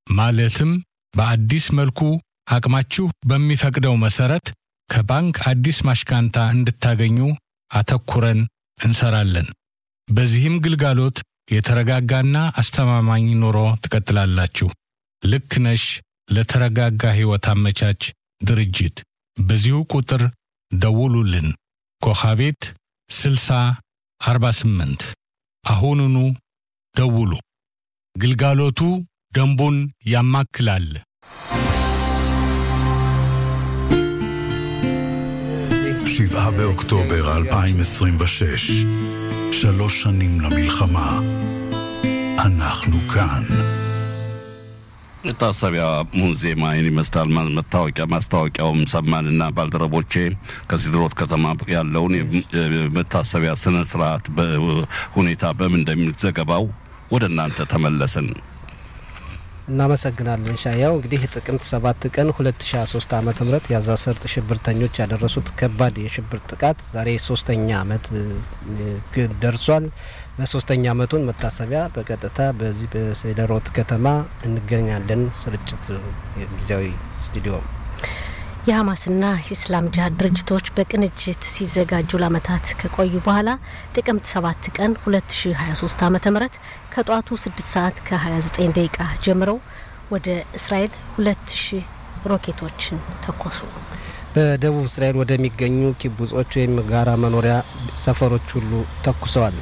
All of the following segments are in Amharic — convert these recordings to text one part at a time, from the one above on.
ማለትም በአዲስ መልኩ አቅማችሁ በሚፈቅደው መሰረት ከባንክ አዲስ ማሽካንታ እንድታገኙ አተኩረን እንሰራለን። በዚህም ግልጋሎት የተረጋጋና አስተማማኝ ኑሮ ትቀጥላላችሁ። ልክ ነሽ ለተረጋጋ ሕይወት አመቻች ድርጅት በዚሁ ቁጥር ደውሉልን። ኮኻቤት 60 48 አሁኑኑ ደውሉ። ግልጋሎቱ ደንቡን ያማክላል። שבעה באוקטובר 2026, שלוש שנים למלחמה. אנחנו כאן. መታሰቢያ ሙዚየም አይን ይመስላል። መታወቂያ ማስታወቂያውም ሰማንና ባልደረቦቼ ከሲድሮት ከተማ ያለውን የመታሰቢያ ስነ ስርዓት ሁኔታ በምን እንደሚል ዘገባው ወደ እናንተ ተመለስን። እናመሰግናለን ሻያው። እንግዲህ ጥቅምት ሰባት ቀን 2023 ዓመተ ምህረት የጋዛ ሰርጥ ሽብርተኞች ያደረሱት ከባድ የሽብር ጥቃት ዛሬ ሶስተኛ ዓመት ደርሷል። በሶስተኛ ዓመቱን መታሰቢያ በቀጥታ በዚህ በሴደሮት ከተማ እንገኛለን። ስርጭት ጊዜያዊ ስቱዲዮ የሀማስና የኢስላም ጅሀድ ድርጅቶች በቅንጅት ሲዘጋጁ ለአመታት ከቆዩ በኋላ ጥቅምት ሰባት ቀን 2023 ዓ ም ከጧቱ 6 ሰዓት ከ29 ደቂቃ ጀምረው ወደ እስራኤል 2000 ሮኬቶችን ተኮሱ። በደቡብ እስራኤል ወደሚገኙ ኪቡጾች ወይም ጋራ መኖሪያ ሰፈሮች ሁሉ ተኩሰዋል።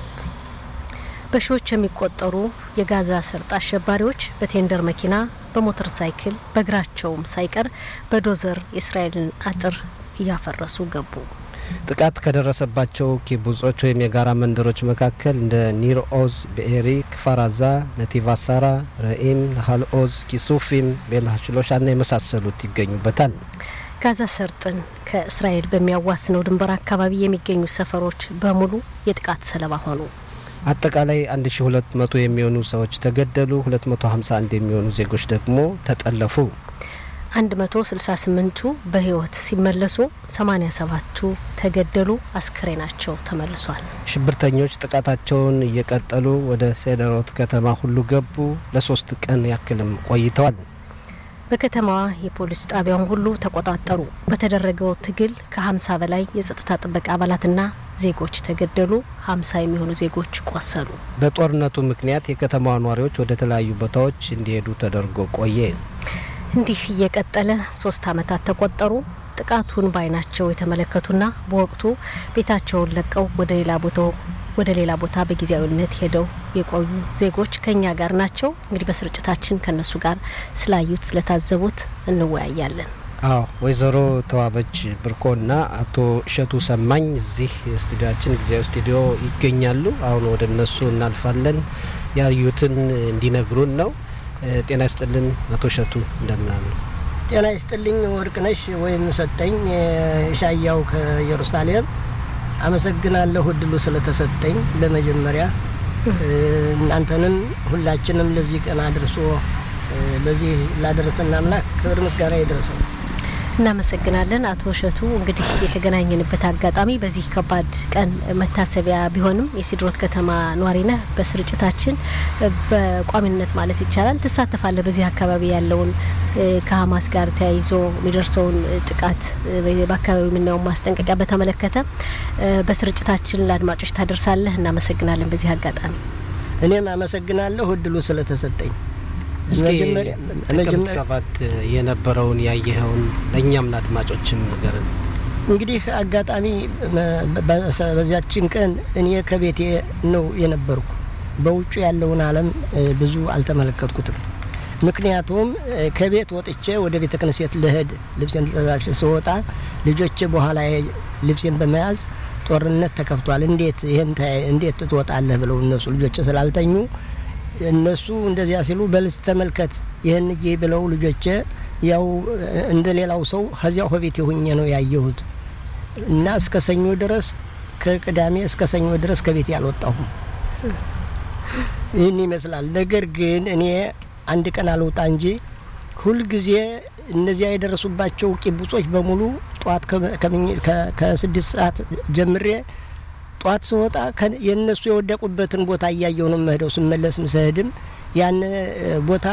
በሺዎች የሚቆጠሩ የጋዛ ሰርጥ አሸባሪዎች በቴንደር መኪና፣ በሞተር ሳይክል፣ በእግራቸውም ሳይቀር በዶዘር የእስራኤልን አጥር እያፈረሱ ገቡ። ጥቃት ከደረሰባቸው ኪቡጾች ወይም የጋራ መንደሮች መካከል እንደ ኒር ኦዝ፣ ብኤሪ፣ ክፋራዛ፣ ነቲቫ ሳራ፣ ረኢም፣ ናሃል ኦዝ፣ ኪሱፊም፣ ቤልሃችሎሻ ና የመሳሰሉት ይገኙበታል። ጋዛ ሰርጥን ከእስራኤል በሚያዋስነው ድንበር አካባቢ የሚገኙ ሰፈሮች በሙሉ የጥቃት ሰለባ ሆኑ። አጠቃላይ 1200 የሚሆኑ ሰዎች ተገደሉ። 251 የሚሆኑ ዜጎች ደግሞ ተጠለፉ። 168ቱ በህይወት ሲመለሱ 87ቱ ተገደሉ። አስክሬናቸው ተመልሷል። ሽብርተኞች ጥቃታቸውን እየቀጠሉ ወደ ሴደሮት ከተማ ሁሉ ገቡ። ለሶስት ቀን ያክልም ቆይተዋል። በከተማዋ የፖሊስ ጣቢያውን ሁሉ ተቆጣጠሩ። በተደረገው ትግል ከ50 በላይ የጸጥታ ጥበቃ አባላትና ዜጎች ተገደሉ። 50 የሚሆኑ ዜጎች ቆሰሉ። በጦርነቱ ምክንያት የከተማዋ ነዋሪዎች ወደ ተለያዩ ቦታዎች እንዲሄዱ ተደርጎ ቆየ። እንዲህ እየቀጠለ ሶስት አመታት ተቆጠሩ። ጥቃቱን በአይናቸው የተመለከቱና በወቅቱ ቤታቸውን ለቀው ወደ ሌላ ቦታው ወደ ሌላ ቦታ በጊዜያዊነት ሄደው የቆዩ ዜጎች ከኛ ጋር ናቸው። እንግዲህ በስርጭታችን ከነሱ ጋር ስላዩት ስለታዘቡት እንወያያለን። አዎ ወይዘሮ ተዋበች ብርኮና አቶ እሸቱ ሰማኝ እዚህ ስቱዲያችን ጊዜያዊ ስቱዲዮ ይገኛሉ። አሁን ወደ እነሱ እናልፋለን። ያዩትን እንዲነግሩን ነው። ጤና ይስጥልን አቶ እሸቱ እንደምናሉ። ጤና ይስጥልኝ ወርቅነሽ ወይም ሰጠኝ ሻያው ከኢየሩሳሌም አመሰግናለሁ እድሉ ስለተሰጠኝ። በመጀመሪያ እናንተንም ሁላችንም ለዚህ ቀን አድርሶ ለዚህ ላደረሰን አምላክ ክብር ምስጋና ይድረሰው። እናመሰግናለን አቶ እሸቱ። እንግዲህ የተገናኘንበት አጋጣሚ በዚህ ከባድ ቀን መታሰቢያ ቢሆንም የሲድሮት ከተማ ኗሪ ነህ። በስርጭታችን በቋሚነት ማለት ይቻላል ትሳተፋለህ። በዚህ አካባቢ ያለውን ከሀማስ ጋር ተያይዞ የሚደርሰውን ጥቃት በአካባቢው የምናየውን ማስጠንቀቂያ በተመለከተ በስርጭታችን ለአድማጮች ታደርሳለህ። እናመሰግናለን በዚህ አጋጣሚ። እኔም አመሰግናለሁ እድሉ ስለተሰጠኝ። እስኪ ጥቅምት ሰባት የነበረውን ያየኸውን ለእኛም ለአድማጮችም ንገርን። እንግዲህ አጋጣሚ በዚያችን ቀን እኔ ከቤቴ ነው የነበርኩ። በውጭ ያለውን ዓለም ብዙ አልተመለከትኩትም። ምክንያቱም ከቤት ወጥቼ ወደ ቤተ ክህነት ልሄድ ልብሴን ተዛሽ ስወጣ ልጆቼ በኋላ ልብሴን በመያዝ ጦርነት ተከፍቷል፣ እንዴት ይህን እንዴት ትወጣለህ ብለው እነሱ ልጆቼ ስላልተኙ እነሱ እንደዚያ ሲሉ በልስ ተመልከት ይህን ዬ ብለው ልጆቼ ያው እንደ ሌላው ሰው ከዚያው ከቤቴ ሁኜ ነው ያየሁት እና እስከ ሰኞ ድረስ ከቅዳሜ እስከ ሰኞ ድረስ ከቤቴ አልወጣሁም። ይህን ይመስላል። ነገር ግን እኔ አንድ ቀን አልወጣ እንጂ ሁልጊዜ እነዚያ የደረሱባቸው ቂቡጾች በሙሉ ጠዋት ከስድስት ሰዓት ጀምሬ ጧት ስወጣ የእነሱ የወደቁበትን ቦታ እያየው ነው መሄደው። ስመለስም ስሄድም ያን ቦታ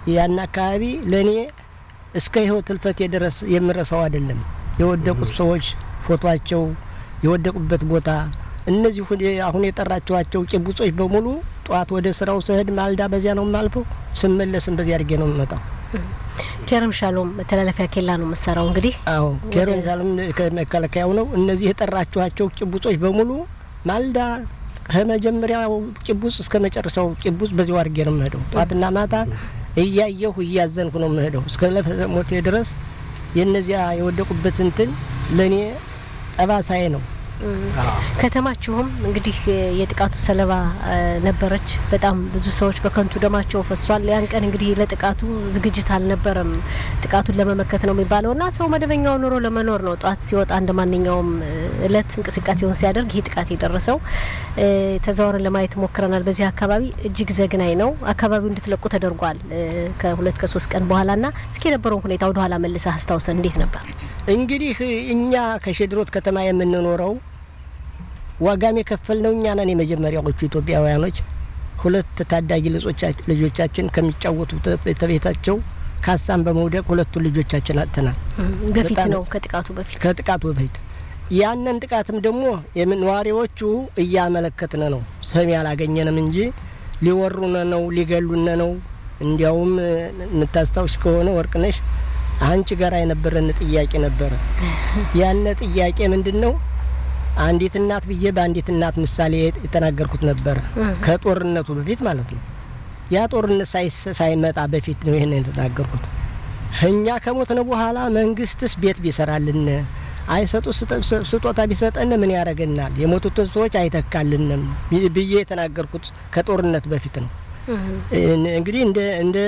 ያን አካባቢ ለእኔ እስከ ህይወት ህልፈቴ ድረስ የምረሳው አይደለም። የወደቁት ሰዎች ፎቷቸው፣ የወደቁበት ቦታ እነዚህ አሁን የጠራችኋቸው ጭቡጾች በሙሉ ጠዋት ወደ ስራው ስሄድ ማልዳ በዚያ ነው የማልፈው፣ ስመለስም በዚያ አድርጌ ነው የምመጣው። ኬረም ሻሎም መተላለፊያ ኬላ ነው መሰራው እንግዲህ አዎ ኬረም ሻሎም ከመከላከያው ነው። እነዚህ የጠራችኋቸው ጭቡጾች በሙሉ ማልዳ ከመጀመሪያው ጭቡጽ እስከ መጨረሻው ጭቡጽ በዚያው አድርጌ ነው የምሄደው። ጠዋትና ማታ እያየሁ እያዘንኩ ነው የምሄደው እስከ ለፈ ሞቴ ድረስ የእነዚያ የወደቁበት እንትን ለእኔ ጠባሳዬ ነው። ከተማችሁም እንግዲህ የጥቃቱ ሰለባ ነበረች። በጣም ብዙ ሰዎች በከንቱ ደማቸው ፈሷል። ያን ቀን እንግዲህ ለጥቃቱ ዝግጅት አልነበረም። ጥቃቱን ለመመከት ነው የሚባለው እና ሰው መደበኛው ኑሮ ለመኖር ነው ጠዋት ሲወጣ እንደ ማንኛውም እለት እንቅስቃሴውን ሲያደርግ ይህ ጥቃት የደረሰው ተዘዋውረን ለማየት ሞክረናል። በዚህ አካባቢ እጅግ ዘግናኝ ነው። አካባቢው እንድትለቁ ተደርጓል ከሁለት ከሶስት ቀን በኋላ ና እስኪ የነበረውን ሁኔታ ወደ ኋላ መልሰህ አስታውሰን እንዴት ነበር? እንግዲህ እኛ ከሸድሮት ከተማ የምንኖረው ዋጋም የከፈል ነው እኛ ነን የመጀመሪያዎቹ ኢትዮጵያውያኖች። ሁለት ታዳጊ ልጆቻችን ከሚጫወቱት ቤታቸው ካሳን በመውደቅ ሁለቱን ልጆቻችን አጥተናል። በፊት ነው ከጥቃቱ በፊት ከጥቃቱ በፊት ያንን ጥቃትም ደግሞ ነዋሪዎቹ እያመለከትን ነው። ሰሚ አላገኘንም እንጂ ሊወሩነ ነው ሊገሉነ ነው። እንዲያውም የምታስታውስ ከሆነ ወርቅነሽ አንቺ ጋር የነበረን ጥያቄ ነበረ። ያነ ጥያቄ ምንድን ነው? አንዲት እናት ብዬ በአንዲት እናት ምሳሌ የተናገርኩት ነበረ። ከጦርነቱ በፊት ማለት ነው። ያ ጦርነት ሳይመጣ በፊት ነው ይህን የተናገርኩት። እኛ ከሞትን በኋላ መንግስትስ ቤት ቢሰራልን አይሰጡ ስጦታ ቢሰጠን ምን ያደርገናል? የሞቱትን ሰዎች አይተካልንም ብዬ የተናገርኩት ከጦርነት በፊት ነው። እንግዲህ እንደ እንደ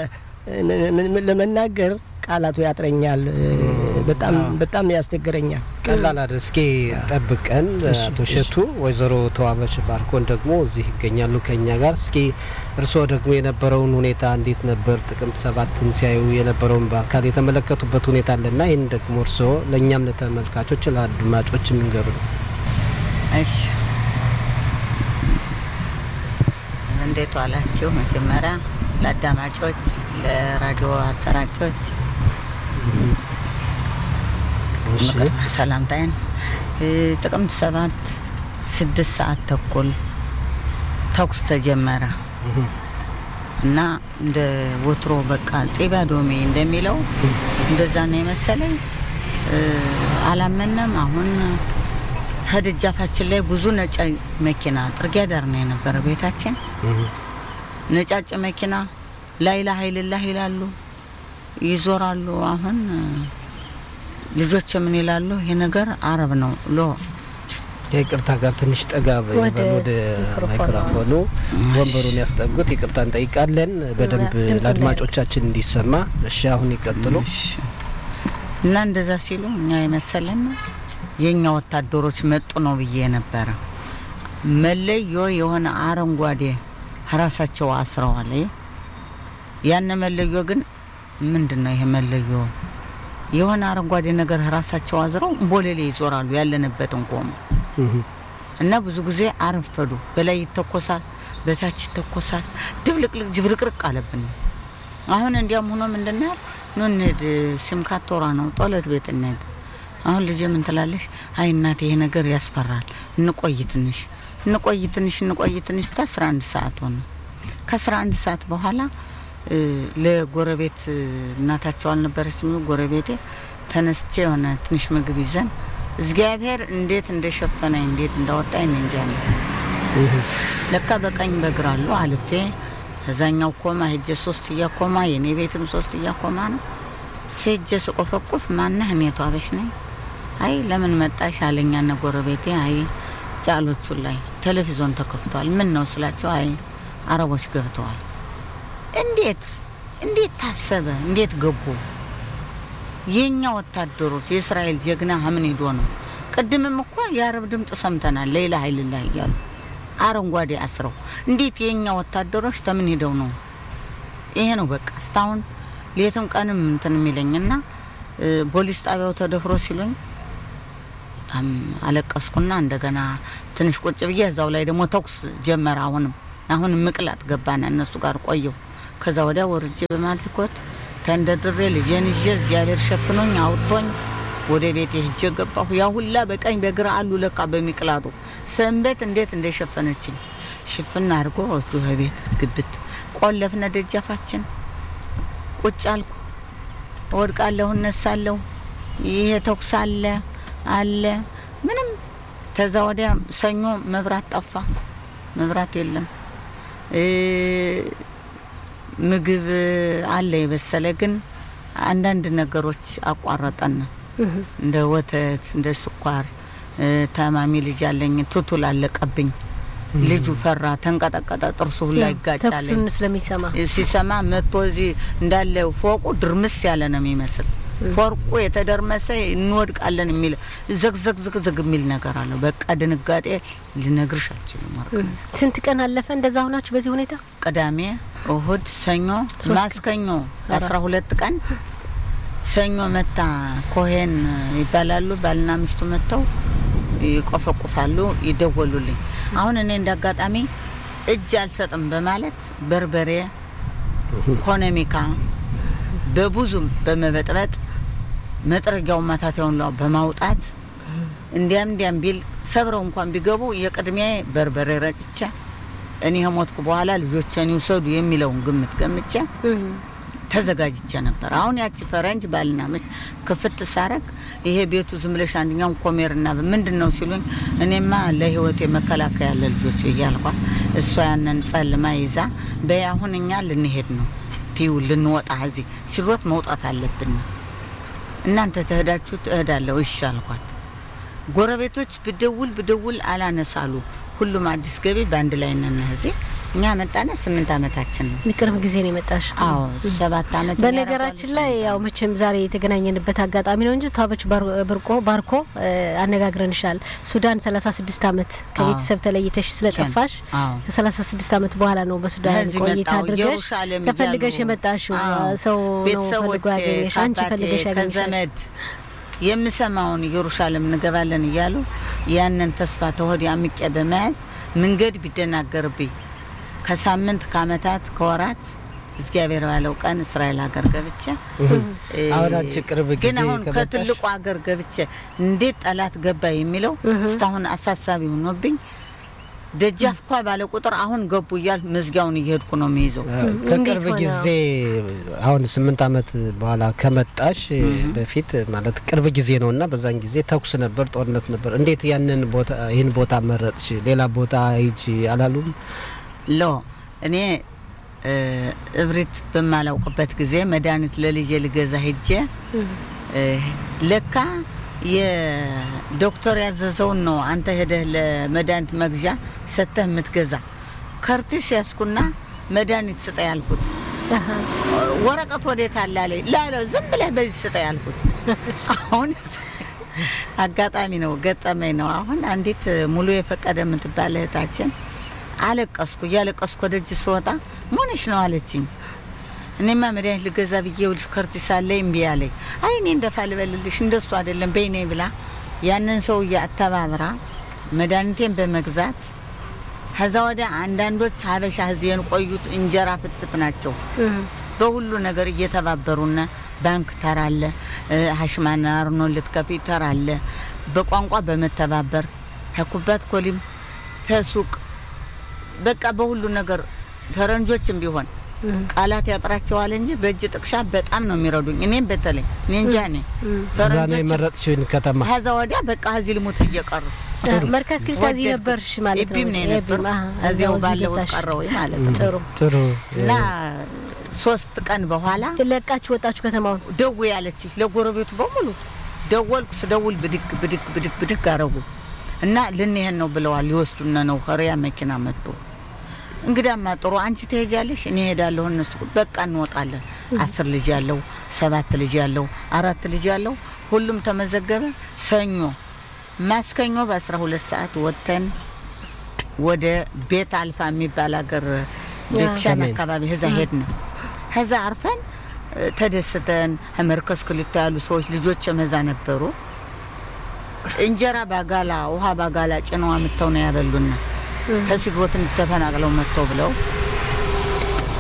ለመናገር ቃላቱ ያጥረኛል። በጣም በጣም ያስቸግረኛል። ቀላል አይደል። እስኪ ጠብቀን አቶ እሸቱ፣ ወይዘሮ ተዋበች ባርኮን ደግሞ እዚህ ይገኛሉ ከኛ ጋር። እስኪ እርስዎ ደግሞ የነበረውን ሁኔታ እንዴት ነበር? ጥቅምት ሰባትን ሲያዩ የነበረውን በአካል የተመለከቱበት ሁኔታ አለና ይህን ደግሞ እርስዎ ለእኛም ለተመልካቾች ለአድማጮች የሚንገሩ ነው። እሺ እንዴት ዋላችሁ? መጀመሪያ ለአዳማጮች፣ ለራዲዮ አሰራጮች መቅድመ ሰላምታይን ጥቅምት ሰባት ስድስት ሰዓት ተኩል ተኩስ ተጀመረ እና እንደ ወትሮ በቃ ጼባ ዶሜ እንደሚለው እንደዛ ነው የመሰለኝ። አላመነም። አሁን ከደጃፋችን ላይ ብዙ ነጭ መኪና ጥርጊያ ዳር ነው የነበረ ቤታችን። ነጫጭ መኪና ላይላ ሀይልላህ ይላሉ፣ ይዞራሉ። አሁን ልጆች ምን ይላሉ? ይሄ ነገር አረብ ነው ሎ ከይቅርታ ጋር ትንሽ ጠጋ ወደ ማይክሮፎኑ ወንበሩን ያስጠጉት። ይቅርታ እንጠይቃለን በደንብ ለአድማጮቻችን እንዲሰማ። እሺ አሁን ይቀጥሉ። እና እንደዛ ሲሉ እኛ የመሰለን የእኛ ወታደሮች መጡ ነው ብዬ ነበረ። መለዮ የሆነ አረንጓዴ ራሳቸው አስረዋል። ያን መለዮ ግን ምንድን ነው ይሄ መለዮ? የሆነ አረንጓዴ ነገር ራሳቸው አዝረው ቦሌሌ ይዞራሉ ያለንበትን ቆሙ እና ብዙ ጊዜ አረፈዱ። በላይ ይተኮሳል፣ በታች ይተኮሳል። ድብልቅልቅ ጅብርቅርቅ አለብን። አሁን እንዲያም ሆኖ ምንድን ያል ኑ እንሂድ፣ ሲምካቶራ ነው ጦለት ቤት እንሂድ። አሁን ልጄ ምን ትላለሽ? አይ እናቴ ይሄ ነገር ያስፈራል፣ እንቆይ ትንሽ እንቆይ ትንሽ እንቆይ ትንሽ እስከ አስራ አንድ ሰዓት ሆነ። ከአስራ አንድ ሰዓት በኋላ ለጎረቤት እናታቸው አልነበረች ሚሉ ጎረቤቴ ተነስቼ የሆነ ትንሽ ምግብ ይዘን እግዚአብሔር እንዴት እንደሸፈነኝ እንዴት እንዳወጣኝ እኔ እንጃ ነው። ለካ በቀኝ በግራ አሉ አልፌ እዛኛው ኮማ ሄጀ ሶስት እያኮማ የኔ ቤትም ሶስት እያኮማ ነው። ሴጀ ስቆፈቁፍ ማነህ? እኔ ተዋበሽ ነኝ። አይ ለምን መጣሽ አለኛና ጎረቤቴ አይ ጫሎቹ ላይ ቴሌቪዥን ተከፍቷል። ምን ነው ስላቸው አይ አረቦች ገብተዋል። እንዴት እንዴት ታሰበ? እንዴት ገቡ? የኛ ወታደሮች የእስራኤል ጀግና ምን ሄዶ ነው? ቅድምም እኮ የአረብ ድምፅ ሰምተናል። ሌላ ሀይልላህ እያሉ አረንጓዴ አስረው እንዴት የኛ ወታደሮች ተምን ሄደው ነው? ይሄ ነው በቃ እስካሁን ሌትም ቀንም እንትን የሚለኝና ፖሊስ ጣቢያው ተደፍሮ ሲሉኝ በጣም አለቀስኩና እንደገና ትንሽ ቁጭ ብዬ እዛው ላይ ደግሞ ተኩስ ጀመረ። አሁንም አሁንም ምቅላት ገባና እነሱ ጋር ቆየው። ከዛ ወዲያ ወርጄ በማድርኮት ተንደርድሬ ልጄን ይዤ እግዚአብሔር ሸፍኖኝ አውጥቶኝ ወደ ቤት ሄጄ ገባሁ። ያ ሁላ በቀኝ በግራ አሉ ለካ በሚቅላቱ ሰንበት እንዴት እንደሸፈነችኝ ሽፍና አድርጎ ወስዶ ቤት ግብት ቆለፍነ ደጃፋችን ቁጭ አልኩ። እወድቃለሁ፣ እነሳለሁ። ይሄ ተኩስ አለ አለ ምንም። ተዛ ወዲያ ሰኞ መብራት ጠፋ፣ መብራት የለም። ምግብ አለ የበሰለ ግን አንዳንድ ነገሮች አቋረጠን። እንደ ወተት፣ እንደ ስኳር። ታማሚ ልጅ አለኝ፣ ቱቱል አለቀብኝ። ልጁ ፈራ፣ ተንቀጠቀጠ፣ ጥርሱ ሁላ ይጋጫል። ተኩሱን ስለሚሰማ ሲሰማ መጥቶ እዚህ እንዳለ ፎቁ ድርምስ ያለ ነው የሚመስል ፎርቁ የተደርመሰ እንወድቃለን የሚል ዘግዘግ ዝግዝግ የሚል ነገር አለው። በቃ ድንጋጤ ልነግርሽ አልችልም። ወርቅ ስንት ቀን አለፈ እንደዛ ሆናችሁ በዚህ ሁኔታ? ቅዳሜ፣ እሁድ፣ ሰኞ፣ ማስከኞ አስራ ሁለት ቀን ሰኞ መታ ኮሄን ይባላሉ ባልና ሚስቱ መጥተው ይቆፈቁፋሉ፣ ይደወሉልኝ። አሁን እኔ እንደ አጋጣሚ እጅ አልሰጥም በማለት በርበሬ ኮነሚካ በብዙም በመበጥበጥ መጥረጊያውን ማታቲያውን ላ በማውጣት እንዲያም እንዲያም ቢል ሰብረው እንኳን ቢገቡ የቅድሚያ በርበሬ ረጭቼ እኔ ከሞትኩ በኋላ ልጆቼን ይውሰዱ የሚለውን ግምት ገምቼ ተዘጋጅቼ ነበር። አሁን ያቺ ፈረንጅ ባልና ሚስት ክፍት ሳረግ ይሄ ቤቱ ዝም ብለሽ አንደኛውን ኮሜርና ምንድን ነው ሲሉኝ፣ እኔማ ለህይወቴ መከላከያ ያለ ልጆች ብዬ አልኳት። እሷ ያንን ጸልማ ይዛ በይ አሁን እኛ ልንሄድ ነው ትዩ ልንወጣ እዚህ ሲሮት መውጣት አለብን። እናንተ ትሄዳችሁ ትሄዳለሁ እሺ አልኳት። ጎረቤቶች ብደውል ብደውል አላነሳሉ። ሁሉም አዲስ ገቢ በአንድ ላይ ነን። እዚህ እኛ መጣነ ስምንት አመታችን ነው። ቅርብ ጊዜ ነው የመጣሽ? አዎ ሰባት አመት። በነገራችን ላይ ያው መቼም ዛሬ የተገናኘንበት አጋጣሚ ነው እንጂ ተዋበች ብርቆ ባርኮ አነጋግረንሻል። ሱዳን ሰላሳ ስድስት አመት ከቤተሰብ ተለይተሽ ስለጠፋሽ ከሰላሳ ስድስት አመት በኋላ ነው በሱዳን ቆይታ አድርገሽ ተፈልገሽ የመጣሽው። ሰው ነው ፈልጎ ያገኘሽ፣ አንቺ ፈልገሽ ያገኘሽ ከዘመድ የምሰማውን ኢየሩሳሌም እንገባለን እያሉ ያንን ተስፋ ተሆድ አምቄ በመያዝ መንገድ ቢደናገርብኝ ከሳምንት ከአመታት ከወራት እግዚአብሔር ባለው ቀን እስራኤል ሀገር ገብቼ አሁን አንቺ ቅርብ ጊዜ ግን አሁን ከትልቁ ሀገር ገብቼ እንዴት ጠላት ገባ የሚለው እስካሁን አሳሳቢ ሆኖብኝ ደጃፍ ኳ ባለ ቁጥር አሁን ገቡ እያል መዝጊያውን እየሄድኩ ነው የሚይዘው። ከቅርብ ጊዜ አሁን ስምንት አመት በኋላ ከመጣሽ በፊት ማለት ቅርብ ጊዜ ነው እና በዛን ጊዜ ተኩስ ነበር፣ ጦርነት ነበር። እንዴት ያንን ቦታ ይህን ቦታ መረጥሽ? ሌላ ቦታ ሂጂ አላሉም? ሎ እኔ እብሪት በማላውቅበት ጊዜ መድኃኒት ለልጄ ልገዛ ሄጄ ለካ የዶክተር ያዘዘውን ነው አንተ ሄደህ ለመድኃኒት መግዣ ሰጥተህ የምትገዛ። ከርቲስ ያስኩና መድኃኒት ስጠ ያልኩት ወረቀት ወዴት አለ አለኝ። ላለ ዝም ብለህ በዚህ ስጠ ያልኩት። አሁን አጋጣሚ ነው ገጠመኝ ነው። አሁን አንዲት ሙሉ የፈቀደ የምትባል እህታችን አለቀስኩ። እያለቀስኩ ወደጅ ስወጣ ሞነሽ ነው አለችኝ። እኔማ መድኃኒት ልገዛ ብዬ ውልሽ ከርቲስ አለ እምቢ አለኝ። አይ እኔ እንደፋ ልበልልሽ እንደሱ አይደለም በይኔ ብላ ያንን ሰውዬ አተባብራ መድኃኒቴን በመግዛት ከዛ ወዲያ አንዳንዶች ሀበሻ እዚህ የቆዩት እንጀራ ፍትፍት ናቸው። በሁሉ ነገር እየተባበሩና ባንክ ተራለ ሀሽማና አርኖ ልትከፊ ተራለ በቋንቋ በመተባበር ከኩባት ኮሊም ተሱቅ በቃ በሁሉ ነገር ፈረንጆችም ቢሆን ቃላት ያጥራቸዋል እንጂ በእጅ ጥቅሻ በጣም ነው የሚረዱኝ። እኔም በተለይ እኔ እንጃ እኔ እዛ ነው የመረጥሽውን ከተማ። ከዛ ወዲያ በቃ እዚህ ልሙት እየቀሩ መርካዝ ክልታ እዚህ ነበርሽ ማለት ነው? ኤቢም ነው የነበር እዚያው ባለሁት ቀረው ማለት ነው። ጥሩ ጥሩ እና ሶስት ቀን በኋላ ለቃችሁ ወጣችሁ ከተማውን? ደው ያለች ለጎረቤቱ በሙሉ ደወልኩ። ስደውል ብድግ ብድግ ብድግ ብድግ አረጉ እና ልንሄድ ነው ብለዋል። ሊወስዱን ነው። ከሪያ መኪና መጥቶ እንግዳማ ጥሩ አንቺ ትሄጃለሽ፣ እኔ ሄዳለሁ። እነሱ በቃ እንወጣለን። አስር ልጅ ያለው ሰባት ልጅ ያለው አራት ልጅ ያለው ሁሉም ተመዘገበ። ሰኞ ማስከኞ በአስራ ሁለት ሰዓት ወጥተን ወደ ቤት አልፋ የሚባል ሀገር ቤተሻን አካባቢ ህዛ ሄድን። ከዛ አርፈን ተደስተን መርከዝ ክልታ ያሉ ሰዎች ልጆች መዛ ነበሩ። እንጀራ ባጋላ ውሃ ባጋላ ጭነዋ ምተው ነው ያበሉና ተሲግሮት እንድተፈናቅለው መጥተው ብለው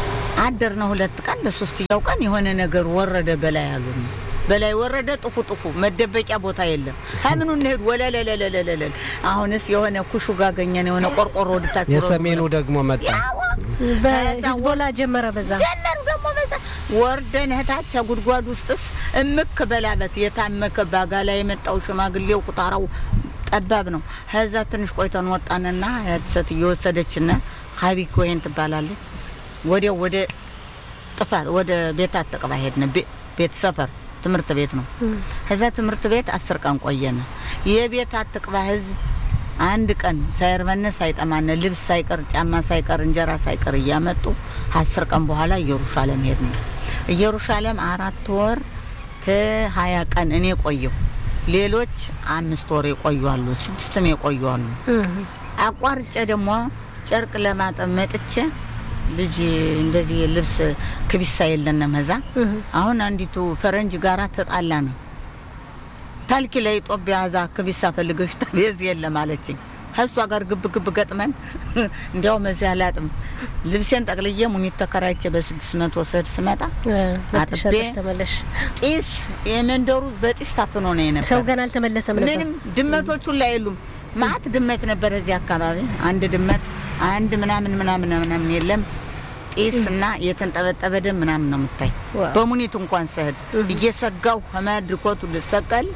አደርነ ሁለት ቀን ለሶስተኛው ቀን የሆነ ነገር ወረደ በላይ አሉን። በላይ ወረደ ጥፉ ጥፉ መደበቂያ ቦታ የለም። ከምኑ እንሄድ ወለለለለለለል አሁንስ የሆነ ኩሹ ጋር ገኘን የሆነ ቆርቆሮ ወድታች የሰሜኑ ደግሞ መጣ። በሂዝቦላ ጀመረ በዛ ጀመሩ ደግሞ በዛ ወርደን እህታች ጉድጓድ ውስጥስ እምክ በላበት የታመከ ባጋ ላይ የመጣው ሽማግሌው ቁጣራው ጠባብ ነው። ከዛ ትንሽ ቆይተን ወጣንና ሴት እየወሰደችን ሀቢኮ ይሄን ትባላለች። ወዲያው ወደ ጥፋት ወደ ቤት አተቅባ ሄድን። ቤት ሰፈር ትምህርት ቤት ነው። ከዛ ትምህርት ቤት አስር ቀን ቆየን። የቤት አትቅባ ህዝብ አንድ ቀን ሳይርበን ሳይጠማን ልብስ ሳይቀር ጫማ ሳይቀር እንጀራ ሳይቀር እያመጡ አስር ቀን በኋላ ኢየሩሻሌም ሄድን። ኢየሩሻሌም አራት ወር ሀያ ቀን እኔ ቆየሁ። ሌሎች አምስት ወር የቆዩ አሉ፣ ስድስትም የቆዩ አሉ። አቋርጬ ደግሞ ጨርቅ ለማጠብ መጥቼ ልጅ እንደዚህ ልብስ ክቢሳ የለንም። እዛ አሁን አንዲቱ ፈረንጅ ጋራ ተጣላ ነው ታልኪ ለኢትዮጵያ ዛ ክቢሳ ፈልገሽ ታቤዝ የለም አለችኝ። ከእሷ ጋር ግብ ግብ ገጥመን እንዲያውም እዚያ አላጥም ልብሴን ጠቅልዬ ሙኒት ተከራይቼ በስድስት መቶ ስድ ስመጣ አጥቤ ተመለሽ። ጢስ የመንደሩ በጢስ ታፍኖ ነው የነበር። ሰው ገና አልተመለሰም ነበር። ምንም ድመቶቹ ላይ የሉም። ማት ድመት ነበር እዚህ አካባቢ። አንድ ድመት አንድ ምናምን ምናምን ምናምን የለም። ጢስ እና የተንጠበጠበ ደም ምናምን ነው የምታይ። በሙኒት እንኳን ስሄድ እየሰጋው ከመድርኮቱ ልሰቀል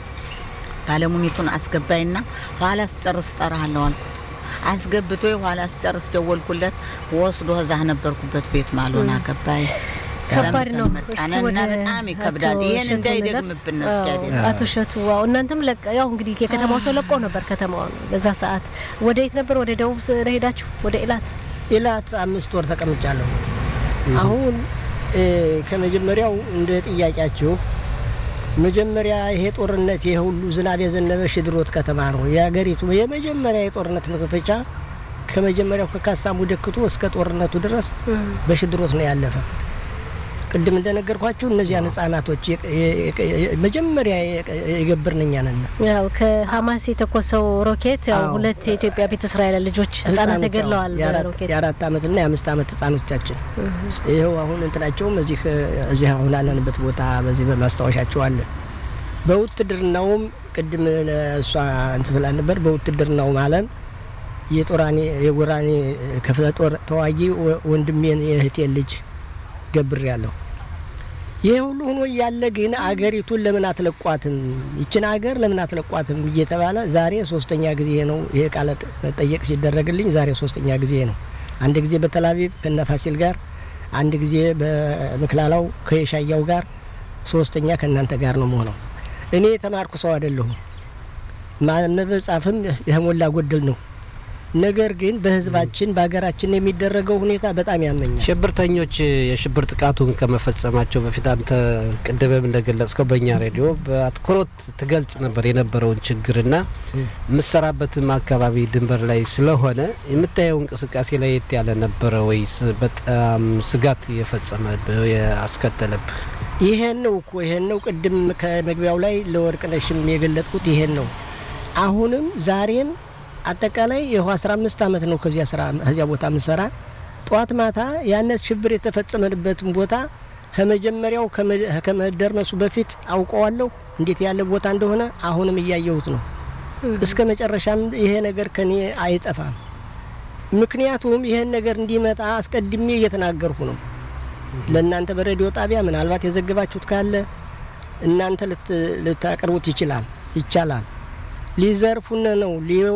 ባለሙኒቱን አስገባይና ኋላ ስጨርስ ጠራሃለሁ አልኩት። አስገብቶ ኋላ ስጨርስ ደወልኩለት። ወስዶ እዛ ነበርኩበት ቤት ማልሆን አገባይ ከባድ ነው። መጣንና በጣም ይከብዳል። ይሄን እንዳይደግምብን እስኪያደ አቶ እሸቱ ዋው፣ እናንተም ያው እንግዲህ የከተማው ሰው ለቆ ነበር ከተማውን በዛ ሰዓት። ወደ የት ነበር? ወደ ደቡብ ሄዳችሁ? ወደ ኢላት ኢላት አምስት ወር ተቀምጫለሁ። አሁን ከመጀመሪያው እንደ ጥያቄያችሁ መጀመሪያ ይሄ ጦርነት ይሄ ሁሉ ዝናብ የዘነበ ሽድሮት ከተማ ነው የሀገሪቱ የመጀመሪያ የጦርነት መክፈቻ። ከመጀመሪያው ከካሳሙ ደክቶ እስከ ጦርነቱ ድረስ በሽድሮት ነው ያለፈ። ቅድም እንደነገርኳችሁ እነዚያን ህጻናቶች መጀመሪያ የገብርን እኛ ነን። ያው ከሀማስ የተኮሰው ሮኬት ያው ሁለት የኢትዮጵያ ቤተ እስራኤል ልጆች ህጻናት ተገድለዋል። በሮኬት የአራት አመትና የአምስት አመት ህጻኖቻችን ይኸው አሁን እንትናቸውም እዚህ እዚህ አሁን አለንበት ቦታ በዚህ በማስታወሻቸው አለ። በውትድርናውም ቅድም እሷ እንትን ስላል ነበር። በውትድርናውም አለም የጦራኔ የጎራኔ ክፍለ ጦር ተዋጊ ወንድሜን የእህቴን ልጅ ገብር ያለሁ ይህ ሁሉ ሆኖ እያለ ግን አገሪቱን ለምን አትለቋትም? ይችን አገር ለምን አትለቋትም እየተባለ ዛሬ ሶስተኛ ጊዜ ነው ይሄ ቃለ መጠየቅ ሲደረግልኝ፣ ዛሬ ሶስተኛ ጊዜ ነው። አንድ ጊዜ በተላቪቭ ከነፋሲል ጋር፣ አንድ ጊዜ በምክላላው ከየሻያው ጋር፣ ሶስተኛ ከእናንተ ጋር ነው መሆነው። እኔ የተማርኩ ሰው አይደለሁም። ማንበብ ጻፍም የሞላ ጎደል ነው። ነገር ግን በህዝባችን በሀገራችን የሚደረገው ሁኔታ በጣም ያመኛል። ሽብርተኞች የሽብር ጥቃቱን ከመፈጸማቸው በፊት አንተ ቅድምም እንደገለጽከው በእኛ ሬዲዮ በአትኩሮት ትገልጽ ነበር የነበረውን ችግርና የምሰራበትም አካባቢ ድንበር ላይ ስለሆነ የምታየው እንቅስቃሴ ላይ የት ያለ ነበረ ወይስ በጣም ስጋት የፈጸመ ያስከተለብህ? ይሄን ነው እኮ ይሄን ነው ቅድም ከመግቢያው ላይ ለወርቅነሽም የገለጥኩት ይሄን ነው። አሁንም ዛሬም አጠቃላይ ይኸው አስራ አምስት አመት ነው ከዚያ ስራ ከዚያ ቦታ ምሰራ ጠዋት ማታ ያነት ሽብር የተፈጸመበትን ቦታ ከመጀመሪያው ከመደርመሱ በፊት አውቀዋለሁ እንዴት ያለ ቦታ እንደሆነ አሁንም እያየሁት ነው። እስከ መጨረሻም ይሄ ነገር ከኔ አይጠፋም። ምክንያቱም ይሄን ነገር እንዲመጣ አስቀድሜ እየተናገርኩ ነው። ለእናንተ በሬዲዮ ጣቢያ ምናልባት የዘገባችሁት ካለ እናንተ ልታቀርቡት ይችላል ይቻላል። ሊዘርፉን ነው፣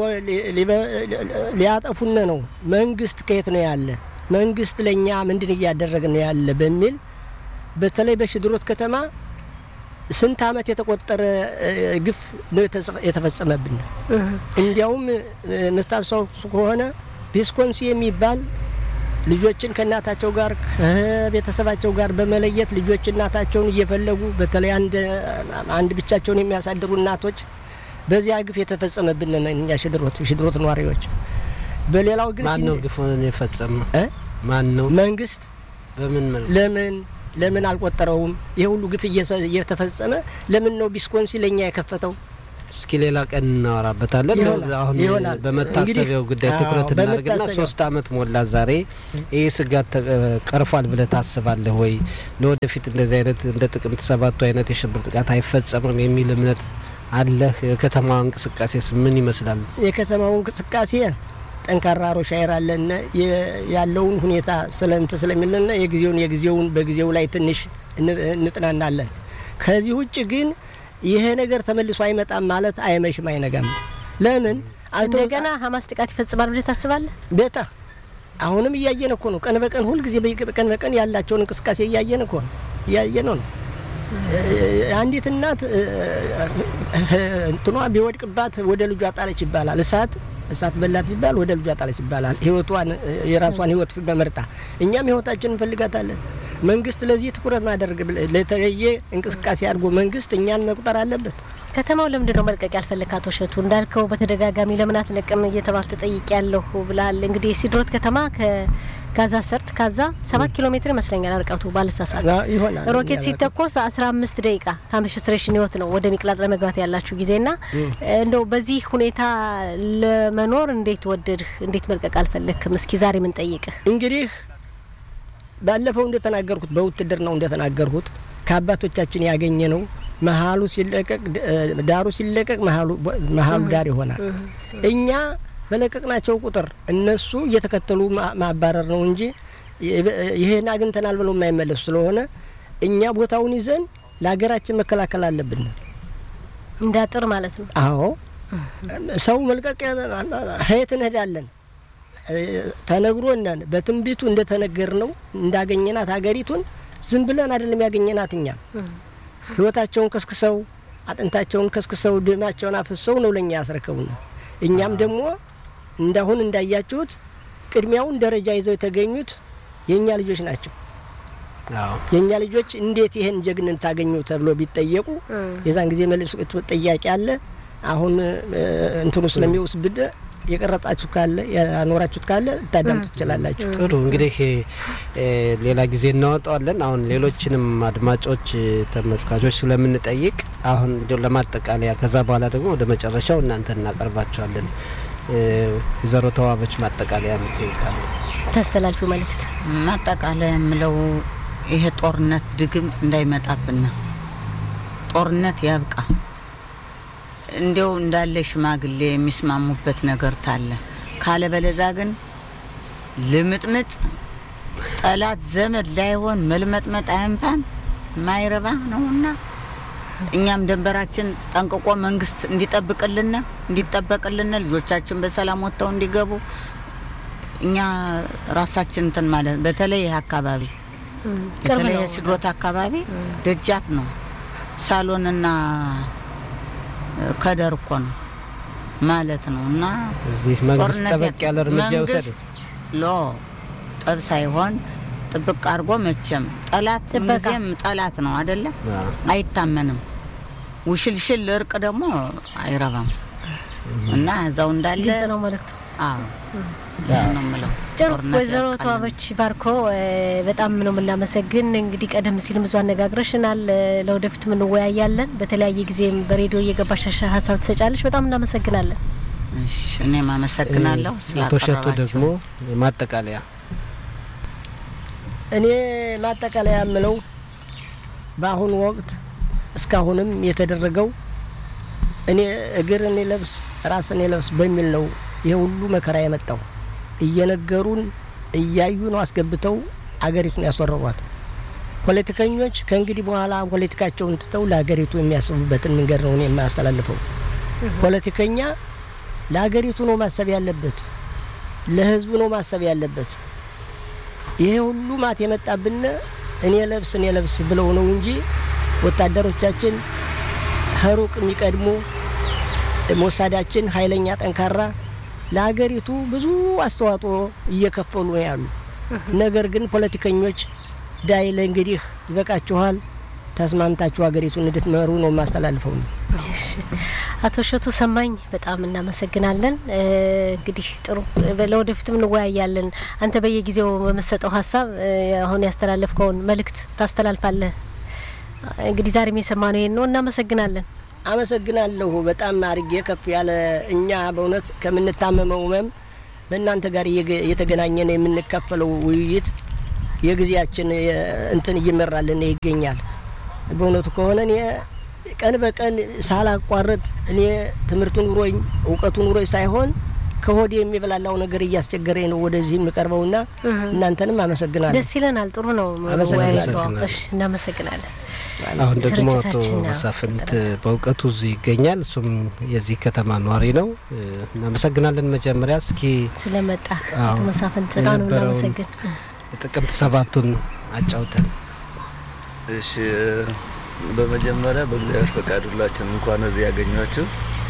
ሊያጠፉን ነው። መንግስት ከየት ነው ያለ? መንግስት ለእኛ ምንድን እያደረገ ነው ያለ? በሚል በተለይ በሽድሮት ከተማ ስንት አመት የተቆጠረ ግፍ ነው የተፈጸመብን። እንዲያውም ምስታውሱ ከሆነ ቪስኮንሲ የሚባል ልጆችን ከእናታቸው ጋር ከቤተሰባቸው ጋር በመለየት ልጆች እናታቸውን እየፈለጉ በተለይ አንድ ብቻቸውን የሚያሳድሩ እናቶች በዚያ ግፍ የተፈጸመብን እኛ ሽድሮት ሽድሮት ነዋሪዎች። በሌላው ግን ማን ነው ግፉን የፈጸመ? ማን ነው? መንግስት። በምን መልኩ? ለምን ለምን አልቆጠረውም? ይህ ሁሉ ግፍ እየተፈጸመ ለምን ነው ቢስኮንሲ ለእኛ የከፈተው? እስኪ ሌላ ቀን እናወራበታለን። ይሆናል፣ አሁን ይሆናል። በመታሰቢያው እንግዲህ፣ ጉዳይ አዎ፣ ትኩረት እናደርግና በመታሰቢያው። ሶስት አመት ሞላ ዛሬ። ይህ ስጋት ተ- ቀርፏል ብለህ ታስባለህ ወይ? ለወደፊት እንደዚህ አይነት እንደ ጥቅምት ሰባቱ አይነት የሽብር ጥቃት አይፈጸምም የሚል እምነት አለህ? የከተማ እንቅስቃሴስ ምን ይመስላል? የከተማው እንቅስቃሴ ጠንካራ ሮሻይር አለና የ- ያለውን ሁኔታ ስለንት ስለሚልና የጊዜውን የጊዜውን በጊዜው ላይ ትንሽ እን- እንጥናናለን። ከዚህ ውጭ ግን ይሄ ነገር ተመልሶ አይመጣም ማለት አይመሽም አይነጋም። ለምን አልቶ- እንደገና ሀማስ ጥቃት ይፈጽማል ብለህ ታስባለህ? ቤታ አሁንም እያየን እኮ ነው። ቀን በቀን ሁልጊዜ በየ- ቀን በቀን ያላቸውን እንቅስቃሴ እያየን እኮ ነው እያየን ነው። አንዲት እናት እ፣ እ፣ እንትኗ ቢወድቅባት ወደ ልጇ ጣለች ይባላል። እሳት እሳት በላት ቢባል ወደ ልጇ ጣለች ይባላል። ህይወቷን እ፣ የራሷን ህይወት በመርጣ እኛም ህይወታችን እንፈልጋታለን። መንግስት ለዚህ ትኩረት ማድረግ ለተለየ እንቅስቃሴ አድርጎ መንግስት እኛን መቁጠር አለበት። ከተማው ለምንድን ነው መልቀቅ ያልፈለግ? አቶ እሸቱ እንዳልከው በተደጋጋሚ ለምን አትለቅም እየተባል ተጠይቅ ያለሁ ብላል። እንግዲህ የሲድሮት ከተማ ከጋዛ ሰርጥ ካዛ ሰባት ኪሎ ሜትር ይመስለኛል ርቀቱ ባልሳሳት። ይሆናል ሮኬት ሲተኮስ አስራ አምስት ደቂቃ ከአምሽስትሬሽን ህይወት ነው ወደ ሚቅላጥ ለመግባት ያላችሁ ጊዜና እንደው በዚህ ሁኔታ ለመኖር እንዴት ወደድህ? እንዴት መልቀቅ አልፈለግክም? እስኪ ዛሬ ምን ጠይቅህ? እንግዲህ ባለፈው እንደተናገርኩት በውትድርናው እንደተናገርኩት ከአባቶቻችን ያገኘ ነው። መሀሉ ሲለቀቅ ዳሩ ሲለቀቅ መሀሉ መሀሉ ዳር ይሆናል። እኛ በለቀቅናቸው ቁጥር እነሱ እየተከተሉ ማ- ማባረር ነው እንጂ ይሄን አግኝተናል ብለው የማይመለሱ ስለሆነ እኛ ቦታውን ይዘን ለሀገራችን መከላከል አለብን። እንዳጥር ማለት ነው። አዎ ሰው መልቀቅ ሀየት እንሄዳለን ተነግሮነን በትንቢቱ እንደተነገር ነው እንዳገኘናት ሀገሪቱን ዝም ብለን አይደለም ያገኘናት እኛ ህይወታቸውን ከስክሰው አጥንታቸውን ከስክሰው ደማቸውን አፍሰው ነው ለእኛ ያስረከቡን። እኛም ደግሞ እንዳሁን እንዳያችሁት ቅድሚያውን ደረጃ ይዘው የተገኙት የእኛ ልጆች ናቸው። አዎ የእኛ ልጆች እንዴት ይህን ጀግንን ታገኙ ተብሎ ቢጠየቁ የዛን ጊዜ መልስ ጥያቄ አለ። አሁን እ፣ እንትኑ ስለሚወስብድ የቀረጻችሁ ካለ ያኖራችሁት ካለ ልታዳምጡ ትችላላችሁ። ጥሩ እንግዲህ እ፣ ሌላ ጊዜ እናወጣዋለን። አሁን ሌሎችንም አድማጮች እ፣ ተመልካቾች ስለምንጠይቅ አሁን እንዲያው ለማጠቃለያ ከዛ በኋላ ደግሞ ወደ መጨረሻው እናንተ እናቀርባቸዋለን። እ፣ ወይዘሮ ተዋበች ማጠቃለያ ምትይቃለ ታስተላልፊው መልእክት ማጠቃለያ የምለው ይሄ ጦርነት ድግም እንዳይመጣብን ነው። ጦርነት ያብቃ። እንዲያው እንዳለ ሽማግሌ የሚስማሙበት ነገር ታለ ካለ በለዛ ግን ልምጥምጥ ጠላት ዘመድ ላይሆን መልመጥመጥ አያንፋን ማይረባ ነውና እኛም ደንበራችን ጠንቅቆ መንግስት እንዲጠብቅልን እንዲጠበቅልን ልጆቻችን በሰላም ወጥተው እንዲገቡ እኛ ራሳችን እንትን ማለት በተለይ ይህ አካባቢ ቅርብ በተለይ ነው። የስድሮት አካባቢ ደጃፍ ነው። ሳሎንና ከደር እኮ ነው ማለት ነው። እና እዚህ መንግስት ጦርነት ጠበቅ ያለ እርምጃ ይውሰድ። መንግስት ሎ ጠብ ሳይሆን ጥብቅ አድርጎ መቼም ጠላት ጥበቃ። ምንጊዜም ጠላት ነው አይደለም፣ አዎ። አይታመንም። ውሽልሽል እርቅ ደግሞ አይረባም እና እዛው እንዳለ ግልጽ ነው መልእክቱ። አዎ ይሄን ነው የምለው። ጥሩ ጦርነት ወይዘሮ ያብቃልን። ተዋበች ባርኮ እ፣ በጣም ነው የምናመሰግን። እንግዲህ ቀደም ሲልም ብዙ አነጋግረሽናል። እ፣ ለወደፊቱም እንወያያለን። በተለያየ ጊዜም በሬዲዮ እየገባሽ ሀሳብ ትሰጫለሽ። በጣም እናመሰግናለን። እሺ እኔም አመሰግናለሁ አቶ እሸቱ ስላቀረባችሁ። ደግሞ ማጠቃለያ እኔ ማጠቃለያ የምለው በአሁኑ ወቅት እስካሁንም የተደረገው እኔ እግር እኔ ለብስ ራስ እኔ ለብስ በሚል ነው ይሄ ሁሉ መከራ የመጣው። እየነገሩን እያዩ ነው አስገብተው አገሪቱን ያስወረሯት። ፖለቲከኞች ከእንግዲህ በኋላ ፖለቲካቸውን ትተው ለሀገሪቱ የሚያስቡበትን መንገድ ነው እኔ የማያስተላልፈው። ፖለቲከኛ ለሀገሪቱ ነው ማሰብ ያለበት፣ ለህዝቡ ነው ማሰብ ያለበት። ይሄ ሁሉ ማት የመጣብን እኔ ለብስ እኔ ለብስ ብለው ነው እንጂ ወታደሮቻችን ከሩቅ የሚቀድሙ ሞሳዳችን ኃይለኛ ጠንካራ ለሀገሪቱ ብዙ አስተዋጽኦ እየከፈሉ ነው ያሉ። ነገር ግን ፖለቲከኞች ዳይ ለእንግዲህ ይበቃችኋል፣ ተስማምታችሁ ሀገሪቱን እንድትመሩ ነው የማስተላልፈው ነው። አቶ እሸቱ ሰማኝ በጣም እናመሰግናለን። እ፣ እንግዲህ ጥሩ ለወደፊቱም እንወያያለን። አንተ በየጊዜው በምሰጠው ሀሳብ እ፣ አሁን ያስተላለፍከውን መልእክት ታስተላልፋለህ። እንግዲህ ዛሬም የሰማነው ይሄን ነው። እናመሰግናለን። አመሰግናለሁ። በጣም አርጌ ከፍ ያለ እኛ በእውነት ከምንታመመው ህመም በእናንተ ጋር እየገ- እየተገናኘን የምንካፈለው ውይይት የጊዜያችን የ- እንትን እየመራልን ይገኛል። በእውነቱ ከሆነ እኔ ቀን በቀን ሳላቋርጥ እኔ ትምህርቱ ኑሮኝ እውቀቱ ኑሮኝ ሳይሆን ከሆዴ የሚበላላው ነገር እያስቸገረኝ ነው ወደዚህ የምቀርበውና እናንተንም አመሰግናለሁ። ደስ ይለናል። ጥሩ ነው አመሰግናለሁ። መወያየቷ። እሺ እናመሰግናለን። አሁን ደግሞ አቶ ስርጭታችን ነው መሳፍንት ቀጥላል። በእውቀቱ እዚህ ይገኛል። እሱም የዚህ ከተማ ነዋሪ ነው። እ፣ እናመሰግናለን። መጀመሪያ እስኪ ስለመጣ አዎ፣ አቶ መሳፍንት በጣም ነው የነበረውን እናመሰግን። ጥቅምት ሰባቱን አጫውተን። እሺ በመጀመሪያ በእግዚአብሔር ፈቃድ ሁላችን እንኳን እዚህ ያገኟችሁ።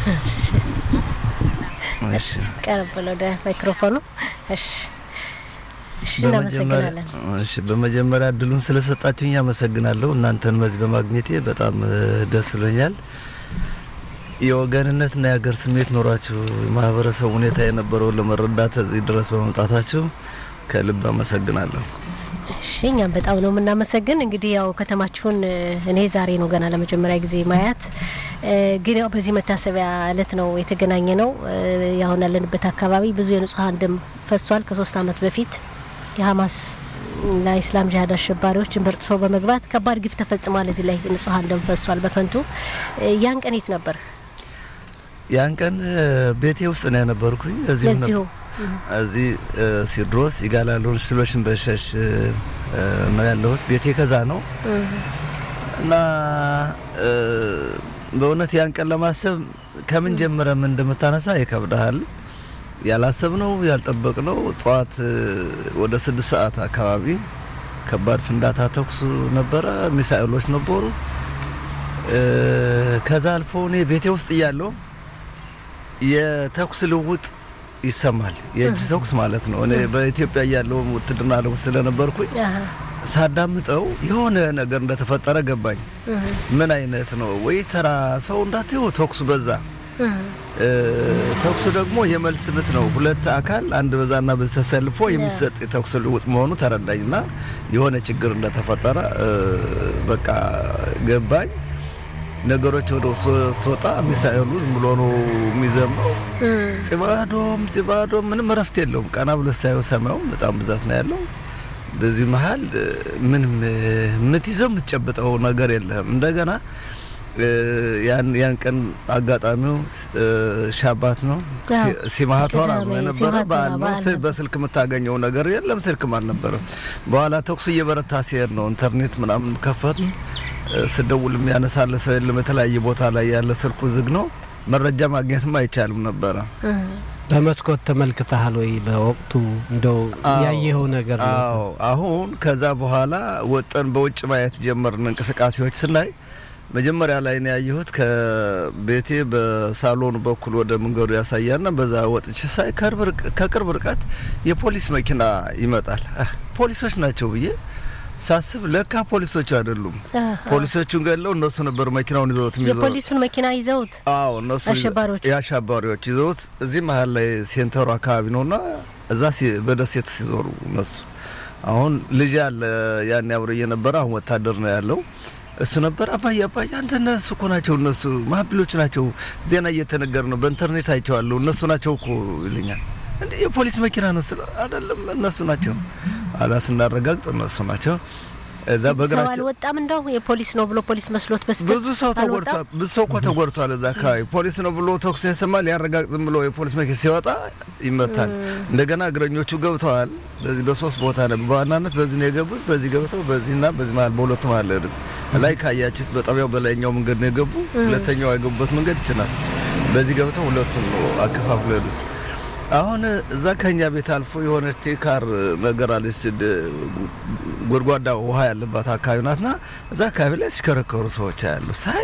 እሺ ቀረብ ብለው ወደ ማይክሮፎኑ። እሺ እሺ በመጀመሪያ እናመሰግናለን። እሺ በመጀመሪያ እድሉን ስለሰጣችሁኝ አመሰግናለሁ። እናንተን በዚህ በማግኘቴ በጣም እ፣ ደስ ብሎኛል። የወገንነትና የሀገር ስሜት ኖሯችሁ የማህበረሰቡ ሁኔታ የነበረውን ለመረዳት እዚህ ድረስ በመምጣታችሁ ከልብ አመሰግናለሁ። እሺ እኛም በጣም ነው የምናመሰግን። እንግዲህ ያው ከተማችሁን እ፣ እኔ ዛሬ ነው ገና ለመጀመሪያ ጊዜ ማያት እ፣ ግን ያው በዚህ መታሰቢያ እለት ነው የተገናኘ ነው። እ፣ ያሁን ያለንበት አካባቢ ብዙ የንጹሀን ደም ፈሷል። ከሶስት አመት በፊት የሀማስ እና ኢስላም ጂሀድ አሸባሪዎች ድንበር ጥሰው በመግባት ከባድ ግፍ ተፈጽሟል። እዚህ ላይ ንጹሀን ደም ፈሷል በከንቱ። እ፣ ያን ቀን የት ነበር? ያን ቀን እ፣ ቤቴ ውስጥ ነው የነበርኩኝ። እዚሁ ለዚሁ ነበር እዚህ እ፣ ሲድሮስ ይጋላሉን ሽሎሽን በሸሽ እ፣ ነው ያለሁት። ቤቴ ከዛ ነው እና እ፣ በእውነት ያን ቀን ለማሰብ ከምን ጀምረ ምን እንደምታነሳ ይከብዳል። ያላሰብነው ያልጠበቅነው ጠዋት እ፣ ወደ ስድስት ሰዓት አካባቢ ከባድ ፍንዳታ ተኩስ ነበረ፣ ሚሳኤሎች ነበሩ። እ፣ ከዛ አልፎ እኔ ቤቴ ውስጥ እያለሁ የተኩስ ልውውጥ ይሰማል። የእጅ ተኩስ ማለት ነው። እኔ በኢትዮጵያ እያለሁ ውትድርና ልውውጥ ስለነበርኩኝ አሀ፣ ሳዳምጠው የሆነ ነገር እንደተፈጠረ ገባኝ። እህ፣ ምን አይነት ነው ወይ ተራ ሰው እንዳትዩ ተኩሱ በዛ። እህ፣ እ፣ ተኩሱ ደግሞ የመልስ ምት ነው። ሁለት አካል አንድ በዛና በዚህ ተሰልፎ የሚሰጥ የተኩስ ልውውጥ መሆኑ ተረዳኝና የሆነ ችግር እንደተፈጠረ እ፣ በቃ ገባኝ። ነገሮች ወደ ውስጥ ስትወጣ ሚሳኤሉ ዝም ብሎ ነው የሚዘምረው። እህ። ጽባዶም ጽባዶም ምንም እረፍት የለውም። ቀና ብሎ ስታየው ሰማዩም በጣም ብዛት ነው ያለው። በዚህ መሀል እ፣ ምንም እ፣ የምትይዘው የምትጨብጠው ነገር የለህም። እንደገና እ፣ ያን ያን ቀን አጋጣሚው እ፣ ሻባት ነው አዎ፣ ሲ- ሲማቶራ ነው ቅዳሜ የነበረ ሲማቶራ በዓል ነው። በዓል ስ- ነበር። በስልክ የምታገኘው ነገር የለም። ስልክም አልነበረም። በኋላ ተኩሱ እየበረታ ሲሄድ ነው ኢንተርኔት ምናምን ከፈት ስደውል የሚያነሳለ ሰው የለም። የተለያየ ቦታ ላይ ያለ ስልኩ ዝግ ነው። መረጃ ማግኘትም አይቻልም ነበረ። በመስኮት ተመልክተሃል ወይ? በወቅቱ እንደው አዎ፣ ያየኸው ነገር ነው? አዎ አሁን ከዛ በኋላ ወጠን በውጭ ማየት ጀመርን። እንቅስቃሴዎች ስናይ መጀመሪያ ላይ ነው ያየሁት ከቤቴ በሳሎኑ በኩል ወደ መንገዱ ያሳያና በዛ ወጥቼ ሳይ ከቅርብ ርቅ- ከቅርብ ርቀት የፖሊስ መኪና ይመጣል። አህ፣ ፖሊሶች ናቸው ብዬ ሳስብ ለካ ፖሊሶቹ አይደሉም። አሀ። ፖሊሶቹን ገለው እነሱ ነበር መኪናውን ይዘውት የሚዞሩት። የፖሊሱን መኪና ይዘውት አዎ እነሱ አሸባሪዎቹ? የአሸባሪዎች ይዘውት እዚህ መሀል ላይ ሴንተሩ አካባቢ ነውና እዛ ሲ- በደሴቱ ሲዞሩ እነሱ አሁን ልጅ አለ ያን አብሮ እየነበረ አሁን ወታደር ነው ያለው እሱ ነበር አባዬ አባዬ አንተ እነሱ እኮ ናቸው እነሱ ማህብሎች ናቸው ዜና እየተነገር ነው በኢንተርኔት አይቼዋለሁ እነሱ ናቸው እኮ ይለኛል እንዴ የፖሊስ መኪና ነው ስለ አይደለም እነሱ ናቸው አላ ስናረጋግጥ እነሱ ናቸው እዛ ሰው በእግራቸው አልወጣም። እንደው የፖሊስ ነው ብሎ ፖሊስ መስሎት በስተት ብዙ ሰው ተጎድቷል። ብዙ ሰው እኮ ተጎድቷል። እዛ አካባቢ ፖሊስ ነው ብሎ ተኩስ ያሰማል። ያረጋግጥ ዝም ብሎ የፖሊስ መኪና ሲወጣ ይመታል። እንደገና እግረኞቹ ገብተዋል። በዚህ በሶስት ቦታ ነው በዋናነት በዚህ ነው የገቡት። በዚህ ገብተው በዚህና በዚህ መሀል በሁለቱ መሀል ሄዱት። ላይ ካያችሁት በጣቢያው በላይኛው መንገድ ነው የገቡ። ሁለተኛው የገቡበት መንገድ ይችላል። በዚህ ገብተው ሁለቱም ነው አከፋፍሎ ሄዱት። አሁን እዛ ከኛ ቤት አልፎ የሆነች ቴካር ነገር አለች ድ- ጎድጓዳ ውሃ ያለባት አካባቢ ናትና እዛ አካባቢ ላይ ሲከረከሩ ሰዎች ያሉ ሳይ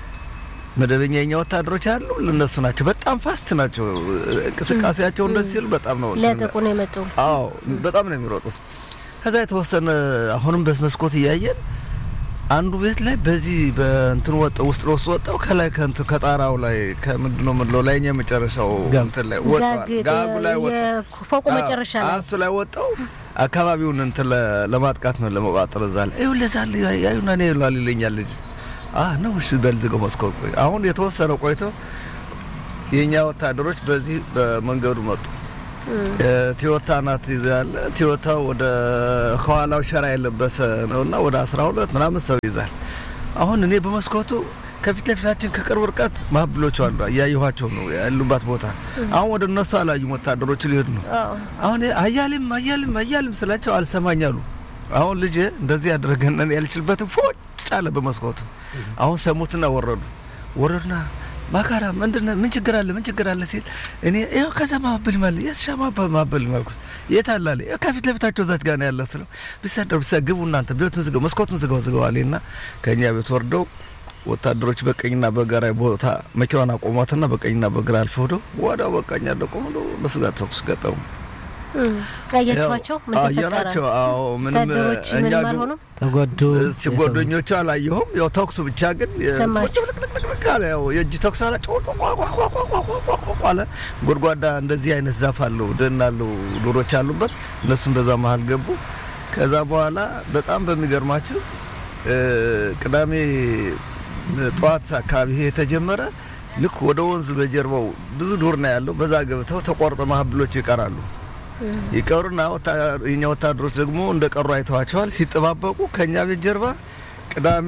መደበኛ የኛ ወታደሮች አሉ እነሱ ናቸው። በጣም ፋስት ናቸው። እንቅስቃሴያቸው እንደዚህ ሲሉ በጣም ነው እንትን ሊያጠቁ ነው የመጡ። አዎ በጣም ነው የሚሮጡት። ከዛ የተወሰነ አሁንም በመስኮት እያየን አንዱ ቤት ላይ በዚህ በእንትን ወጣው ውስጥ ለውስጥ ወጣው ከላይ ከእንትን ከጣራው ላይ ከምንድን ነው ምንለው ላይ የመጨረሻው ጋግ። እንትን ላይ ወጣው ጋግ ጋጉ ላይ ወጣው የፎቁ መጨረሻ ላይ እሱ ላይ ወጣው አካባቢውን እንትን ለ- ለማጥቃት ነው ለመቋጠር እዛ ላይ ይኸው ለዛ ያዩና እኔ ይሏል ይለኛል ልጅ አ ነው እሺ በል ዝገው መስኮት ቆይ። አሁን የተወሰነ ቆይቶ የእኛ ወታደሮች በዚህ በመንገዱ መጡ። ቲዮታ ናት ይዞ ያለ ቲዮታው ወደ ከኋላው ሸራ የለበሰ ነውና ወደ አስራ ሁለት ምናምን ሰው ይዛል። አሁን እኔ በመስኮቱ ከፊት ለፊታችን ከቅርብ ርቀት ማብሎች አሉ እያየኋቸው ነው ያሉባት ቦታ። አሁን ወደ እነሱ አላዩም ወታደሮቹ ሊሄዱ ነው። አሁን አያልም አያልም አያልም ስላቸው አልሰማኝ አሉ። አሁን ልጅ እንደዚህ ያደረገን ያልችልበትም ፎጭ አለ በመስኮቱ። አሁን ሰሙትና ወረዱ ወረዱና ማካራ ምንድን ምን ችግር አለ ምን ችግር አለ ሲል እኔ ይኸው ከዛ ማበል ማለ የሻ ማበል ማልኩ የት አለ አለ ከፊት ለፊታቸው እዛች ጋር ነው ያለ ስለው ቢሰደሩ ቢሰ ግቡ እናንተ ቤቱን ዝገው መስኮቱን ዝገው ዝገው አለና ከእኛ ቤት ወርደው ወታደሮች በቀኝና በግራ ቦታ መኪናዋን አቆሟትና በቀኝና በግራ አልፈው ሄደው ወዲያው በቃኛ ደቆም ነው እነሱ ጋር ተኩስ ገጠሙ። አያችኋቸው? ምን አየናቸው? አዎ ምንም ወታደሮች እኛ ምንም ግን አልሆኑም? ተጎዱ ሲጓደኞቹ አላየሁም። ያው ተኩሱ ብቻ ግን ሰማችሁ? ልቅልቅልቅ አለ። ያው የእጅ ተኩስ አለ። ጮ ቋቋቋቋቋቋቋቋ አለ። ጎድጓዳ እንደዚህ አይነት ዛፍ አለው፣ ደን አለው፣ ዶሮች አሉበት። እነሱም በዛ መሀል ገቡ። ከዛ በኋላ በጣም በሚገርማቸው እ ቅዳሜ ጠዋት አካባቢ ይሄ የተጀመረ ልክ ወደ ወንዙ በጀርባው ብዙ ዱር ነው ያለው። በዛ ገብተው ተቆርጠ ማህብሎች ይቀራሉ። ይቀሩና ወታ- የኛ ወታደሮች ደግሞ እንደ ቀሩ አይተዋቸዋል። ሲጠባበቁ ከኛ ቤት ጀርባ ቅዳሜ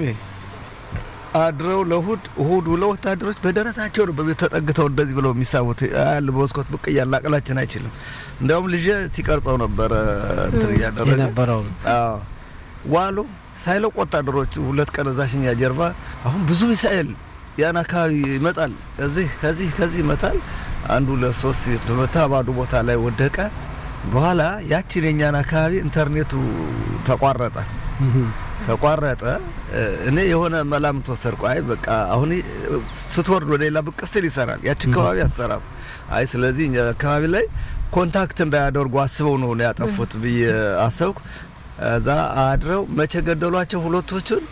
አድረው ለእሁድ እሁድ ውለው ወታደሮች በደረታቸው ነው በቤት ተጠግተው እንደዚህ ብለው የሚሳቡት ያለ በመስኮት ብቅ እያልን አቅላችን አይችልም። እንዲያውም ልጄ ሲቀርጸው ነበረ እንትን እያደረገ የነበረው አዎ ዋሉ ሳይለቅ ወታደሮቹ ሁለት ቀን እዛሽኛ ጀርባ አሁን ብዙ ሚሳኤል ያን አካባቢ ይመጣል። ከዚህ ከዚህ ከዚህ ይመታል። አንዱ ለሶስት ቤት በመታ ባዶ ቦታ ላይ ወደቀ። በኋላ ያችን የኛን አካባቢ ኢንተርኔቱ ተቋረጠ ተቋረጠ። እኔ የሆነ መላምት ወሰድኩ። አይ በቃ አሁን ስትወርድ ወደ ሌላ ብቅ ስትል ይሰራል፣ ያች አካባቢ አሰራም። አይ ስለዚህ እኛ አካባቢ ላይ ኮንታክት እንዳያደርጉ አስበው ነው ነው ያጠፉት ብዬ አሰብኩ። እዛ አድረው መቼ ገደሏቸው ሁለቶቹን?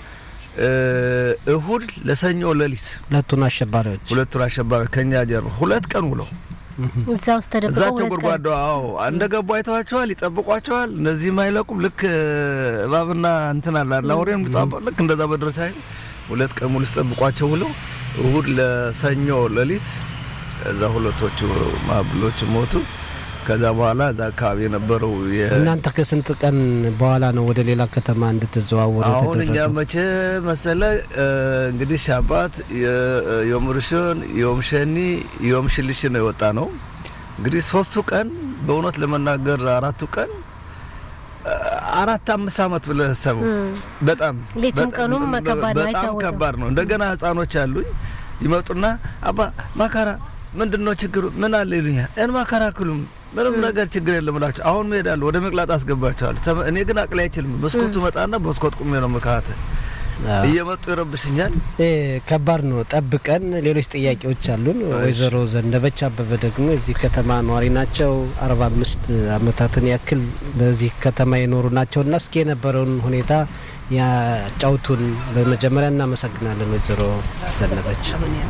እሁድ ለሰኞ ሌሊት ሁለቱን አሸባሪዎች ሁለቱን አሸባሪ ከኛ ጀርባ ሁለት ቀን ውለው እዛ ውስጥ ተደብቀው እዛቸው ሁለት ቀን ጎድጓዳ አዎ እንደ ገቡ አይተዋቸዋል፣ ይጠብቋቸዋል። እነዚህም አይለቁም። ልክ እባብና እንትን አለ አይደል አውሬ የሚጣባ ልክ እንደዛ በድረታ ሁለት ቀን ሙሉ ሲጠብቋቸው ውለው እሁድ ለሰኞ ሌሊት እዛ ሁለቶቹ ማብሎች ሞቱ። ከዛ በኋላ እዛ አካባቢ የነበረው የ- እናንተ ከስንት ቀን በኋላ ነው ወደ ሌላ ከተማ እንድትዘዋወሩ አሁን እኛ የተደረገው? መቼ መሰለ እ፣ እንግዲህ ሻባት ዮም ርሽን ዮም ሸኒ ዮም ሽልሽ ነው የወጣ ነው። እንግዲህ ሶስቱ ቀን በእውነት ለመናገር አራቱ ቀን እ፣ አራት አምስት አመት ብለህ ሰበው በጣም ሌቱም በጣም- ቀኑም ከባድ ነው፣ በጣም አይታወቅም። ከባድ ነው። እንደገና ህጻኖች አሉኝ ይመጡና አባ ማካራ ምንድን ነው ችግሩ ምን አለ ይሉኛል። እን ማካራ ክሉም ምንም ነገር ችግር የለም እላቸው። አሁን እሄዳለሁ ወደ መቅላጥ አስገባቸዋለሁ። ተመ- እኔ ግን አቅላይ አይችልም። መስኮቱ መጣና በመስኮት ቁሜ ነው መካተል አዎ። እየመጡ ይረብሽኛል። እ፣ ከባድ ነው። ጠብቀን ሌሎች ጥያቄዎች አሉን። ወይዘሮ ዘነበች አበበ ደግሞ የዚህ ከተማ ነዋሪ ናቸው። አርባ አምስት አመታትን ያክል በዚህ ከተማ የኖሩ ናቸው እና እስኪ የነበረውን ሁኔታ ያጫውቱን። በመጀመሪያ እናመሰግናለን ወይዘሮ ዘነበች።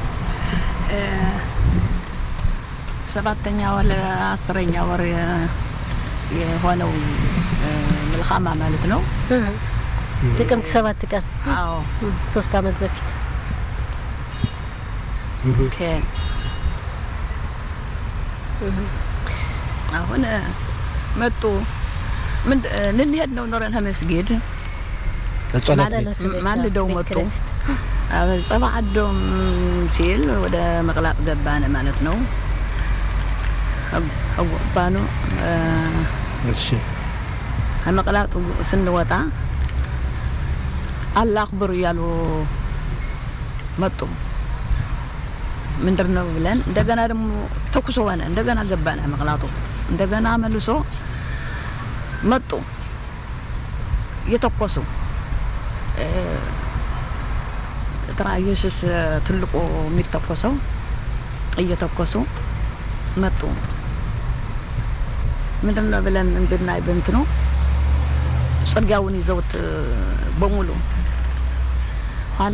ሰባተኛ ወር አስረኛ ወር የ- የሆነው እ፣ ምልኻማ ማለት ነው። ጥቅምት ሰባት ቀን አዎ እም፣ ሶስት አመት በፊት ከ- አሁን እ፣ መጡ ምን እ፣ ልንሄድ ነው ኖረን መስጊድ በጸሎት ማለት ቤት ነው። ማልደው ቤተ መጡ። ክርስቲያን። ጸባ አዶም ሲል ወደ መቅላጥ ገባን ማለት ነው። ገባኑ እሺ ከመቅላጡ ስንወጣ አላህ አክብር እያሉ መጡ። ምንድን ነው ብለን እንደገና ደግሞ ተኩሶ ሆነ። እንደገና ገባን መቅላጡ። እንደገና መልሶ መጡ እየተኮሱ እ፣ ትራየስስ ትልቁ የሚተኮሰው እየተኮሱ መጡ። ምንድን ነው ብለን ብናይ በእንትኑ ጽርጊያውን ይዘውት እ፣ በሙሉ ኋላ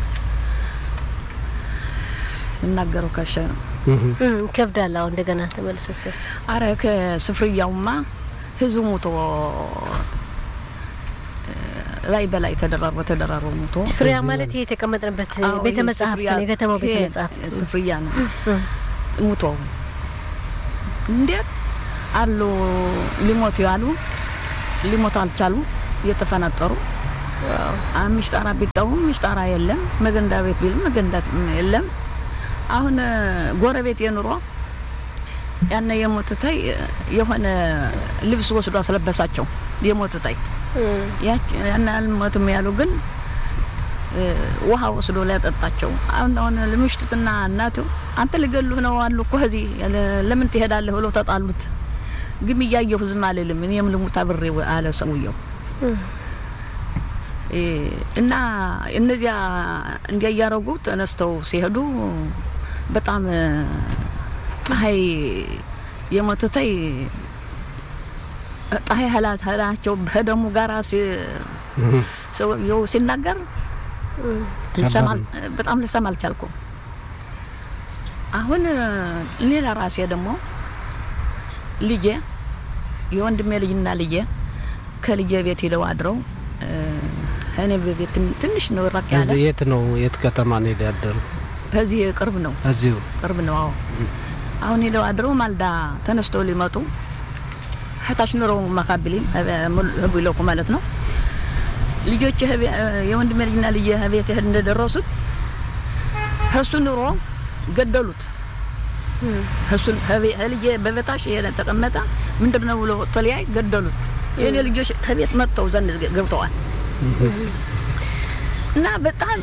ስናገሩ ከሸ ነው። እህ፣ እም፣ ይከብዳል። አሁን እንደገና ተመልሶ ሲያስብ አረ ከስፍርያውማ ህዝቡ ሞቶ እ፣ ላይ በላይ ተደራርቦ ተደራርቦ ሞቶ ስፍሪያ ማለት ይሄ የተቀመጥንበት አዎ፣ ቤተ ይሄ መጻሕፍት ስፍሪያ- ነው፣ የከተማው ቤተ ይሄ መጻሕፍት ስፍርያ ነው እ። ሙቶ እንዴት አሉ ሊሞቱ ያሉ ሊሞቱ አልቻሉ እየተፈናጠሩ ምሽጣራ ቢጠውም ምሽጣራ የለም። መገንዳ ቤት ቢልም መገንዳ የለም። አሁን እ፣ ጎረቤት የኑሮ ያነ የሞቱታይ የሆነ ልብስ ወስዶ አስለበሳቸው የሞቱታይ ያነ አልሞትም ያሉ ግን እ፣ ውሃ ወስዶ ሊያጠጣቸው አሁን አሁን ልምሽቱትና እናቱ አንተ ልገሉህ ነው አሉ እኮ እዚህ ያለ- ለምን ትሄዳለህ ብለው ተጣሉት። ግን እያየሁ ዝም አልልም እኔም ልሙት አብሬ አለ ሰውየው እ፣ እና እነዚያ እንዲያ እያረጉ ተነስተው ሲሄዱ በጣም እ፣ ፀሐይ የሞቱተይ ፀሐይ ህላት ህላቸው በደሙ ጋራ ሲ- ሰውየው ሲናገር ልሰማ- በጣም ልሰማ አልቻልኩም። አሁን እ፣ ሌላ ራሴ ደግሞ ልጄ የወንድሜ ልጅና ልጄ ከልጄ ቤት ሂደው አድረው እ፣ እኔ ቤት ትን- ትንሽ ነው ራቅ ያለ እዚህ የት ነው የት ከተማ ነው ሄደ ያደሩ? ከዚህ ቅርብ ነው እዚሁ ቅርብ ነው። አዎ አሁን ሄደው አድረው ማልዳ ተነስተው ሊመጡ ህታች ኑሮ ማካብሊን ህቡ ይለኩ ማለት ነው። ልጆች የወንድሜ ልጅና ልጅ ቤት እህል እንደደረሱት እሱ ኑሮ ገደሉት። እሱን ልጄ በበታሽ ተቀመጠ ምንድን ነው ብሎ ወጥቶ ሊያይ ገደሉት። የኔ ልጆች ከቤት መጥተው ዘንድ ገብተዋል እና በጣም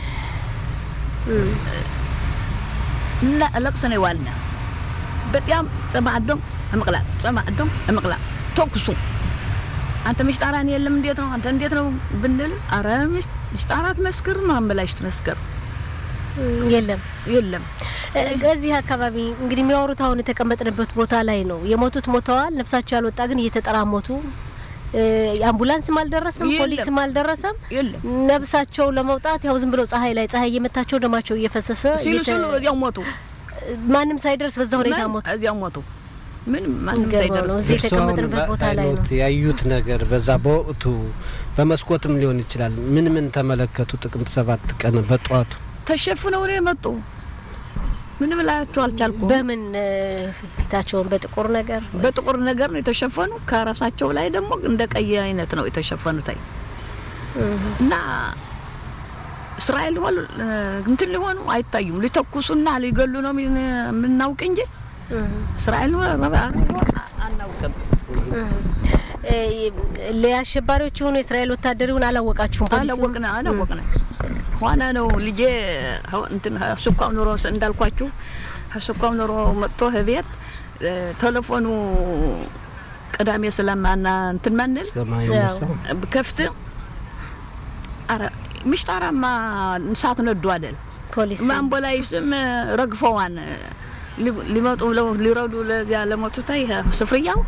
እና ለቅሶ ነው የዋልነ። በጣም ጸማዕዶም እምቅላል ጸማዕዶም እምቅላል ተኩሱ አንተ ምሽጣራን የለም እንዴት ነው አንተ እንዴት ነው ብንል፣ አረ ምሽጣራት መስክር ማንበላሽ ትመስክር የለም የለም። እዚህ አካባቢ እንግዲህ የሚያወሩት አሁን የተቀመጥንበት ቦታ ላይ ነው። የሞቱት ሞተዋል፣ ነፍሳቸው ያልወጣ ግን እየተጠራሞቱ አምቡላንስም አልደረሰም፣ የለም። ፖሊስም አልደረሰም። የለም ነፍሳቸው ለመውጣት ያው ዝም ብለው ፀሐይ ላይ ፀሐይ እየመታቸው ደማቸው እየፈሰሰ ሲሉ እየተ- ሲሉ እዚያው ሞቱ። ማንም ሳይደርስ በዛ ሁኔታ ማን- ሞቱ። እዚያው ሞቱ። ምንም ማንም የሚገርመው ሳይደርስ ነው። እዚህ እርስዎ የተቀመጥንበት አሁን ቦታ ላይ ነው። በዓይኖት ያዩት ነገር በዛ በወቅቱ በመስኮትም ሊሆን ይችላል። ምን ምን ተመለከቱ? ጥቅምት ሰባት ቀን በጠዋቱ ተሸፍነው ነው የመጡ። ምንም ላያቸው አልቻልኩም። በምን እ፣ ፊታቸውን በጥቁር ነገር በጥቁር ነገር ነው የተሸፈኑ። ከራሳቸው ላይ ደግሞ እንደ ቀይ አይነት ነው የተሸፈኑት። አይ እና እስራኤል ሆኑ እንትን ሊሆኑ አይታዩም። ሊተኩሱና ሊገሉ ነው የምን- የምናውቅ እንጂ እስራኤል ሆ- ረባ- አናውቅም። እ፣ ለአሸባሪዎች የሆኑ የእስራኤል ወታደር ይሁን አላወቃችሁም? ፖሊስ ይሁን? አላወቅነ አላወቅነ ኋላ ነው ልጄ ሀው- እንትን ሱኳም ኑሮ ስ- እንዳልኳችሁ ሱኳም ኑሮ መጥቶ ቤት ቴሌፎኑ ቅዳሜ ስለማና እንትን ማንል ሰማያዊ ያው። ሰው ከፍት አረ ምሽጣራማ እሳት ነዱ አይደል ፖሊስ ማንቦላይ ስም ረግፈዋን ሊ- ሊመጡ ብለው ሊረዱ ለዚያ ለሞቱታይ ስፍርያው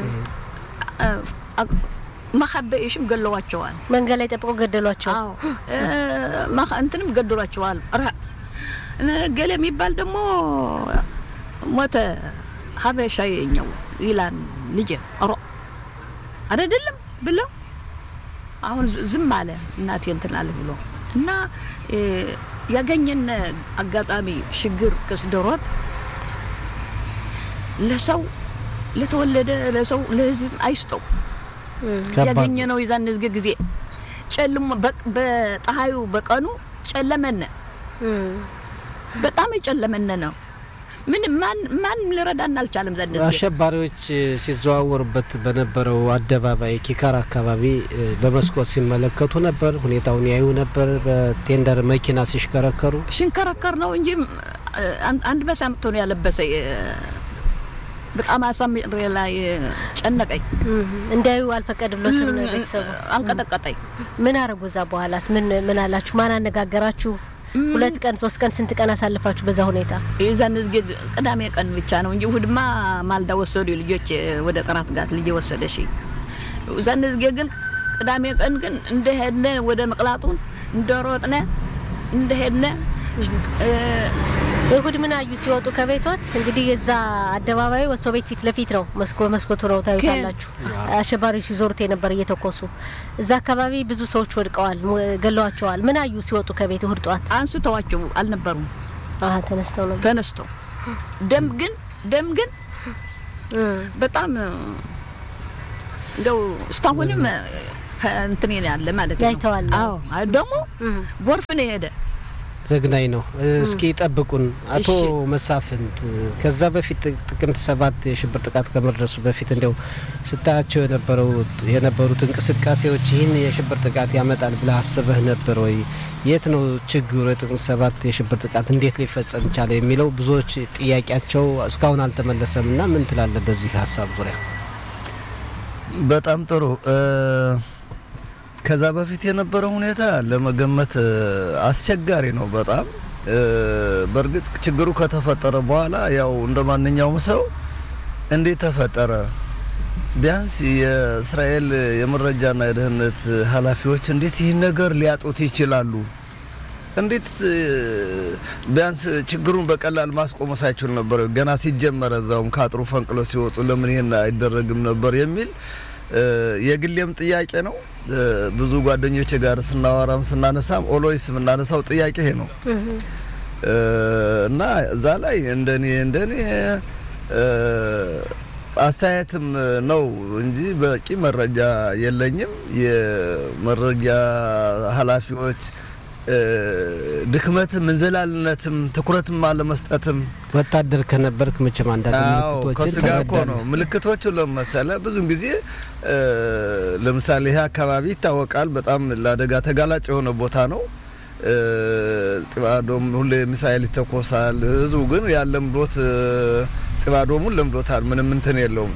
መሀበይሽም ገለዋቸዋል። መንገድ ላይ ጠብቆ ገደሏቸው። አዎ እ፣ ማኸ- እንትንም ገድሏቸዋል። ረ እ፣ ገሌ የሚባል ደግሞ ሞተ ሀበሻ የኛው ይላል ልጄ ሮ አይደለም ብለው አሁን ዝ- ዝም አለ እናቴ እንትን አለ ብሎ እና እ፣ ያገኘን አጋጣሚ ሽግር ክስደሮት ለሰው ለተወለደ ለሰው ለህዝብ አይስጠው ከባድ ያገኘ ነው የዛን ዝግ ጊዜ ጨልሞ በ- በፀሐዩ በቀኑ ጨለመነ እም። በጣም የጨለመነ ነው። ምን ማን ማን ሊረዳን አልቻለም። ዘን ጊዜ አሸባሪዎች እ፣ ሲዘዋወሩበት በነበረው አደባባይ ኪካር አካባቢ እ፣ በመስኮት ሲመለከቱ ነበር። ሁኔታውን ያዩ ነበር። በቴንደር መኪና ሲሽከረከሩ ሽንከረከር ነው እንጂ እ፣ አን- አንድ መሳምቶ ነው ያለበሰ እ፣ በጣም አሳምሬ ላይ እ፣ ጨነቀኝ፣ እም። እንዳዩ አልፈቀድሎትም ነው ቤተሰቡ። አንቀጠቀጠኝ። ምን አረጉ? እዛ በኋላስ ምን ምን አላችሁ? ማን አነጋገራችሁ? ሁለት ቀን ሶስት ቀን ስንት ቀን አሳልፋችሁ በዛ ሁኔታ? የዛን ጊዜ ቅዳሜ ቀን ብቻ ነው እንጂ እሑድማ ማልዳ ወሰዱ ልጆች ወደ ቅራት ጋት ልጄ ወሰደሽ። እዛን ጊዜ ግን ቅዳሜ ቀን ግን እንደሄድነ ወደ መቅላጡን እንደሮጥነ እንደሄድነ እ፣ እሁድ ምን አዩ ሲወጡ ከቤቶት? እንግዲህ የዛ አደባባዩ ወሶ ቤት ፊት ለፊት ነው። መስኮቱ ነው ታዩታላችሁ። አሸባሪዎች ሲዞሩት የነበር እየተኮሱ እዛ አካባቢ ብዙ ሰዎች ወድቀዋል፣ ገለዋቸዋል። ምን አዩ ሲወጡ ከቤት እሁድ ጠዋት? አንስተዋቸው አልነበሩም። ተነስተው ነው ተነስተው ደም ግን ደም ግን በጣም እንደው እስካሁንም እንትን ያለ ማለት ነው። ያይተዋል። አዎ ደግሞ ጎርፍ ነው የሄደ ዘግናኝ ነው። እስኪ ጠብቁን አቶ መሳፍንት። ከዛ በፊት ጥቅምት ሰባት የሽብር ጥቃት ከመድረሱ በፊት እንዲያው ስታያቸው የነበረው የነበሩት እንቅስቃሴዎች ይህን የሽብር ጥቃት ያመጣል ብለህ አስበህ ነበር ወይ? የት ነው ችግሩ? የጥቅምት ሰባት የሽብር ጥቃት እንዴት ሊፈጸም ቻለ የሚለው ብዙዎች ጥያቄያቸው እስካሁን አልተመለሰም እና ምን ትላለህ በዚህ ሀሳብ ዙሪያ? በጣም ጥሩ ከዛ በፊት የነበረው ሁኔታ ለመገመት አስቸጋሪ ነው በጣም በእርግጥ ችግሩ ከተፈጠረ በኋላ ያው እንደ ማንኛውም ሰው እንዴት ተፈጠረ ቢያንስ የእስራኤል የመረጃና የደህንነት ኃላፊዎች እንዴት ይህን ነገር ሊያጡት ይችላሉ እንዴት ቢያንስ ችግሩን በቀላል ማስቆም ሳይችሉ ነበር ገና ሲጀመረ እዛውም ከአጥሩ ፈንቅሎ ሲወጡ ለምን ይሄን አይደረግም ነበር የሚል የግሌም ጥያቄ ነው ብዙ ጓደኞች ጋር ስናወራም ስናነሳም ኦሎይስ የምናነሳው ጥያቄ ይሄ ነው እና እዛ ላይ እንደኔ እንደኔ አስተያየትም ነው እንጂ በቂ መረጃ የለኝም። የመረጃ ኃላፊዎች ድክመትም እንዝላልነትም ትኩረትም አለመስጠትም ወታደር ከነበርክ መቼም አንዳንድ ምልክቶችን ከሱ ጋር እኮ ነው ምልክቶቹ ለመሰለ ብዙን ጊዜ ለምሳሌ ይሄ አካባቢ ይታወቃል። በጣም ለአደጋ ተጋላጭ የሆነ ቦታ ነው። ጽባዶም ሁሌ ሚሳኤል ይተኮሳል። ህዝቡ ግን ያለምዶት ጽባዶሙን ለምዶታል። ምንም እንትን የለውም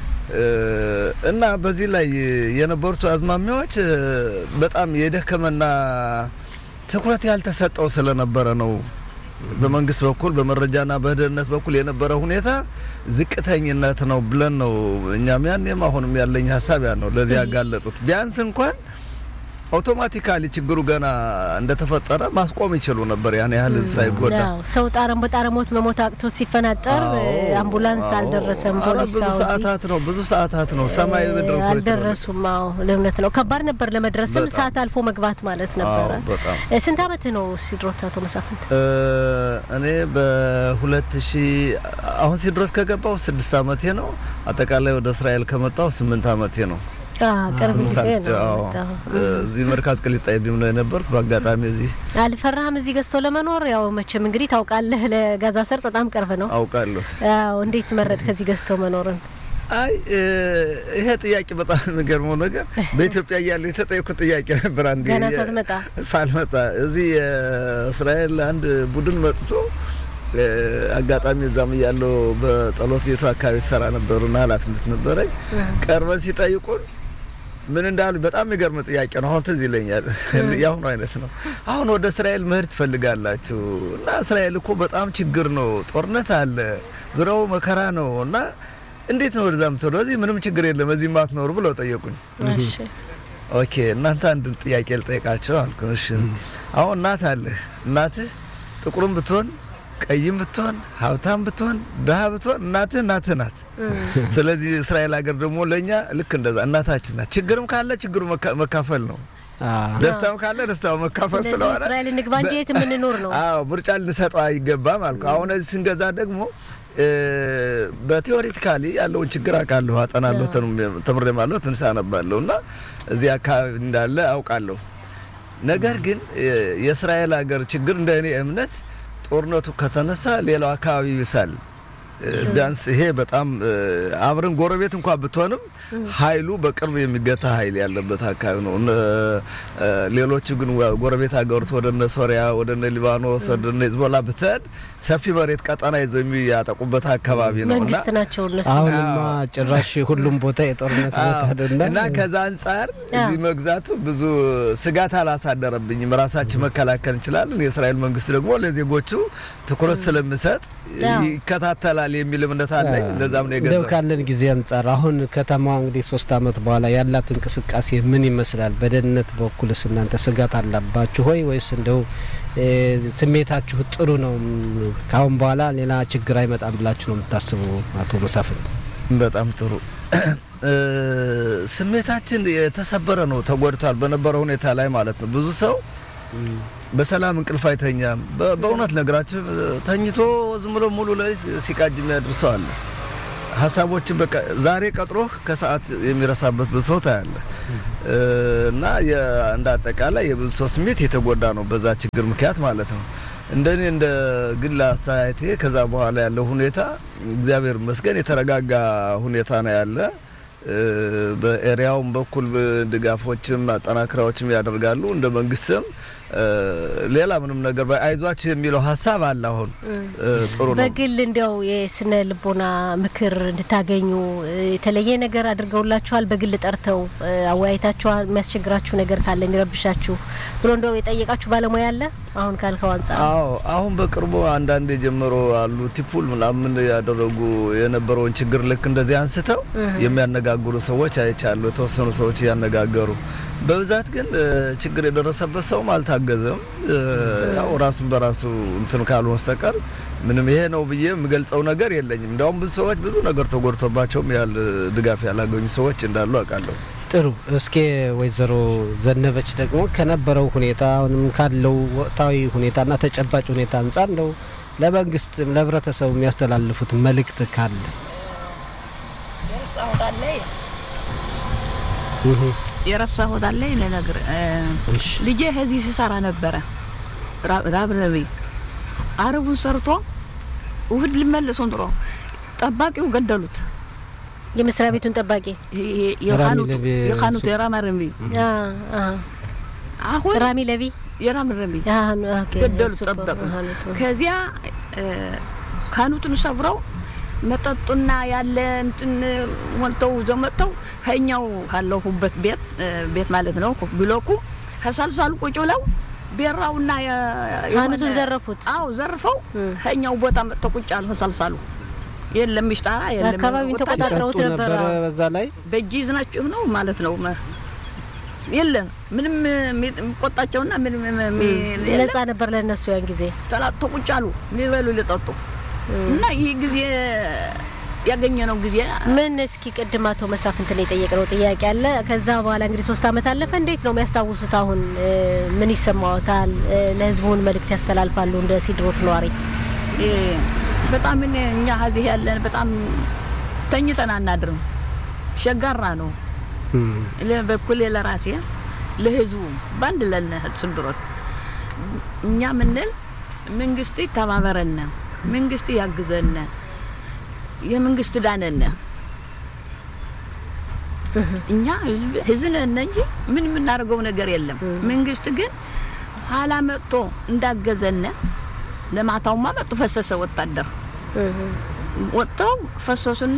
እና በዚህ ላይ የነበሩት አዝማሚያዎች በጣም የደከመና ትኩረት ያልተሰጠው ስለነበረ ነው። በመንግስት በኩል በመረጃና በደህንነት በኩል የነበረ ሁኔታ ዝቅተኝነት ነው ብለን ነው እኛም ያኔም አሁንም ያለኝ ሀሳብ ያ ነው። ለዚህ ያጋለጡት ቢያንስ እንኳን አውቶማቲካሊ ችግሩ ገና እንደተፈጠረ ማስቆም ይችሉ ነበር። ያን ያህል ሳይጎዳ ሰው ጣረም በጣረሞት መሞት አቅቶ ሲፈናጠር አምቡላንስ አልደረሰም። ፖሊስ ብዙ ሰዓታት ነው ብዙ ሰዓታት ነው ሰማይ ምድር አልደረሱም። አዎ ለእውነት ነው ከባድ ነበር። ለመድረስም ሰዓት አልፎ መግባት ማለት ነበረ። ስንት አመት ነው ሲድሮት አቶ መሳፍንት? እኔ በሁለት ሺ አሁን ሲድሮስ ከገባው ስድስት አመቴ ነው። አጠቃላይ ወደ እስራኤል ከመጣው ስምንት አመቴ ነው። ቅርብ ጊዜ ነው። እዚህ መርካዝ ቅሊጣ ቢም ነው የነበርኩ። በአጋጣሚ እዚህ አልፈራህም? እዚህ ገዝቶ ለመኖር ያው መቼም እንግዲህ ታውቃለህ፣ ለጋዛ ሰርጥ በጣም ቅርብ ነው። አውቃለሁ። ያው እንዴት መረጥ ከዚህ ገዝቶ መኖርን? አይ ይሄ ጥያቄ በጣም የሚገርመው ነገር በኢትዮጵያ እያለሁ የተጠየኩት ጥያቄ ነበር። አንዴ ገና ሳትመጣ ሳልመጣ እዚህ የእስራኤል አንድ ቡድን መጥቶ አጋጣሚ እዛም እያለሁ በጸሎት ቤቱ አካባቢ ሰራ ነበሩና ኃላፊነት ነበረኝ። ቀርበን ሲጠይቁን ምን እንዳሉ በጣም የሚገርም ጥያቄ ነው። አሁን ትዝ ይለኛል። የአሁኑ አይነት ነው። አሁን ወደ እስራኤል መሄድ ትፈልጋላችሁ እና እስራኤል እኮ በጣም ችግር ነው፣ ጦርነት አለ፣ ዙሪያው መከራ ነው እና እንዴት ነው ወደዛ ምትሄዱ? እዚህ ምንም ችግር የለም እዚህ ማትኖሩ ብለው ጠየቁኝ። ኦኬ እናንተ አንድ ጥያቄ ልጠይቃቸው አልኩ። እሺ አሁን እናት አለህ። እናትህ ጥቁርም ብትሆን ቀይም ብትሆን ሀብታም ብትሆን ድሀ ብትሆን እናትህ እናትህ ናት። ስለዚህ እስራኤል ሀገር ደግሞ ለእኛ ልክ እንደዛ እናታችን ናት። ችግርም ካለ ችግሩ መካፈል ነው። ደስታም ካለ ደስታው መካፈል ስለሆነ እስራኤል እንግባ እንጂ የት የምንኖር ነው። አዎ ምርጫ ልንሰጠው አይገባም አልኩ። አሁን እዚህ ስንገዛ ደግሞ በቴዎሪቲካሊ ያለውን ችግር አውቃለሁ፣ አጠናለሁ፣ ተምሬማለሁ፣ ትንሽ አነባለሁ እና እዚህ አካባቢ እንዳለ አውቃለሁ። ነገር ግን የእስራኤል ሀገር ችግር እንደ እኔ እምነት ጦርነቱ ከተነሳ ሌላው አካባቢ ይብሳል። ቢያንስ ይሄ በጣም አብረን ጎረቤት እንኳን ብትሆንም ኃይሉ በቅርብ የሚገታ ኃይል ያለበት አካባቢ ነው። ሌሎቹ ግን ጎረቤት ሀገሮች ወደ እነ ሶሪያ፣ ወደ እነ ሊባኖስ፣ ወደ እነ ሂዝቦላ ብትሄድ ሰፊ መሬት ቀጠና ይዘው የሚያጠቁበት አካባቢ ነው መንግስት ናቸው እነሱ። አሁንማ ጭራሽ ሁሉም ቦታ የጦርነት ቦታ እና ከዛ አንጻር እዚህ መግዛቱ ብዙ ስጋት አላሳደረብኝም። ራሳችን መከላከል እንችላለን። የእስራኤል መንግስት ደግሞ ለዜጎቹ ትኩረት ስለሚሰጥ ይከታተላል የሚል እምነት አለኝ። ለዛም ነው የገዛው። ካለን ጊዜ አንጻር አሁን ከተማዋ እንግዲህ ሶስት አመት በኋላ ያላት እንቅስቃሴ ምን ይመስላል? በደህንነት በኩልስ እናንተ ስጋት አላባችሁ ሆይ ወይስ እንደው ስሜታችሁ ጥሩ ነው? ከአሁን በኋላ ሌላ ችግር አይመጣም ብላችሁ ነው የምታስቡ? አቶ መሳፍንት በጣም ጥሩ ስሜታችን የተሰበረ ነው፣ ተጎድቷል። በነበረው ሁኔታ ላይ ማለት ነው። ብዙ ሰው በሰላም እንቅልፍ አይተኛም። በእውነት ነገራችሁ ተኝቶ ዝም ብሎ ሙሉ ሌሊት ሲቃጅ የሚያድር ሰው አለ። ሀሳቦችን በቃ ዛሬ ቀጥሮህ ከሰዓት የሚረሳበት ብዙ ሰው ታያለ እና እንደ አጠቃላይ የብዙ ሰው ስሜት የተጎዳ ነው በዛ ችግር ምክንያት ማለት ነው። እንደኔ እንደ ግል አስተያየቴ ከዛ በኋላ ያለው ሁኔታ እግዚአብሔር ይመስገን የተረጋጋ ሁኔታ ነው ያለ። በኤሪያውም በኩል ድጋፎችም አጠናክራዎችም ያደርጋሉ። እንደ መንግስትም ሌላ ምንም ነገር አይዟችሁ የሚለው ሀሳብ አለ። አሁን ጥሩ ነው። በግል እንዲያው የስነ ልቦና ምክር እንድታገኙ የተለየ ነገር አድርገውላችኋል? በግል ጠርተው አወያይታችኋል? የሚያስቸግራችሁ ነገር ካለ የሚረብሻችሁ ብሎ እንደው የጠየቃችሁ ባለሙያ አለ? አሁን ካልከው አንጻር አዎ፣ አሁን በቅርቡ አንዳንድ የጀመሩ አሉ ቲፑል ምናምን ያደረጉ የነበረውን ችግር ልክ እንደዚህ አንስተው የሚያነጋግሩ ሰዎች አይቻሉ። የተወሰኑ ሰዎች እያነጋገሩ በብዛት ግን ችግር የደረሰበት ሰውም አልታገዘም። ያው ራሱን በራሱ እንትን ካሉ በስተቀር ምንም ይሄ ነው ብዬ የምገልጸው ነገር የለኝም። እንዲያውም ብዙ ሰዎች ብዙ ነገር ተጎድቶባቸውም ያህል ድጋፍ ያላገኙ ሰዎች እንዳሉ አውቃለሁ። ጥሩ። እስኪ ወይዘሮ ዘነበች ደግሞ ከነበረው ሁኔታ አሁንም ካለው ወቅታዊ ሁኔታና ተጨባጭ ሁኔታ አንጻር እንደው ለመንግስት ለህብረተሰቡ የሚያስተላልፉት መልእክት ካለ የረሳሁት አለ ለነገር ልጄ ከዚህ ሲሰራ ነበረ ራብረቤ አረቡን ሰርቶ ውህድ ልመልሱን ጥሮ ጠባቂው ገደሉት። የመስሪያ ቤቱን ጠባቂ የካኑት የራማረቢ አሁን ራሚ ለቢ የራምረቢ ገደሉት ጠበቁ። ከዚያ ካኑትን ሰብረው መጠጡና ያለ እንትን ሞልተው ይዘው መጥተው ከኛው ካለሁበት ቤት ቤት ማለት ነው ብሎኩ ከሳልሳሉ ቁጭ ብለው ቤራውና ካኑቱን ዘረፉት። አዎ ዘርፈው ከኛው ቦታ መጥተው ቁጭ አሉ። ከሳልሳሉ የለም ምሽጣራ የለም አካባቢውን ተቆጣጥረውት ነበረ። በዛ ላይ በእጅ ይዝናችሁ ነው ማለት ነው። የለም ምንም የሚቆጣቸውና ምንም ነጻ ነበር ለእነሱ ያን ጊዜ ተላጥቶ ቁጭ አሉ ሊበሉ ሊጠጡ እና ይህ ጊዜ ያገኘነው ጊዜ ምን እስኪ ቅድም አቶ መሳፍንትን የጠየቅነው ጥያቄ አለ። ከዛ በኋላ እንግዲህ ሶስት አመት አለፈ። እንዴት ነው የሚያስታውሱት? አሁን ምን ይሰማዎታል? ለህዝቡን መልእክት ያስተላልፋሉ? እንደ ሲድሮት ነዋሪ በጣም እኛ ሀዚህ ያለን በጣም ተኝተን አናድርም። ሸጋራ ነው በኩል ለራሴ ለህዝቡ በአንድ ለነ ስንድሮት እኛ ምንል መንግስት ይተባበረን መንግስት ያግዘን፣ የመንግስት ዳነን። እኛ ህዝብ ነን እንጂ ምን የምናደርገው ነገር የለም። መንግስት ግን ኋላ መጥቶ እንዳገዘን ለማታውማ መጡ ፈሰሰ ወታደር ወጥተው ፈሰሱና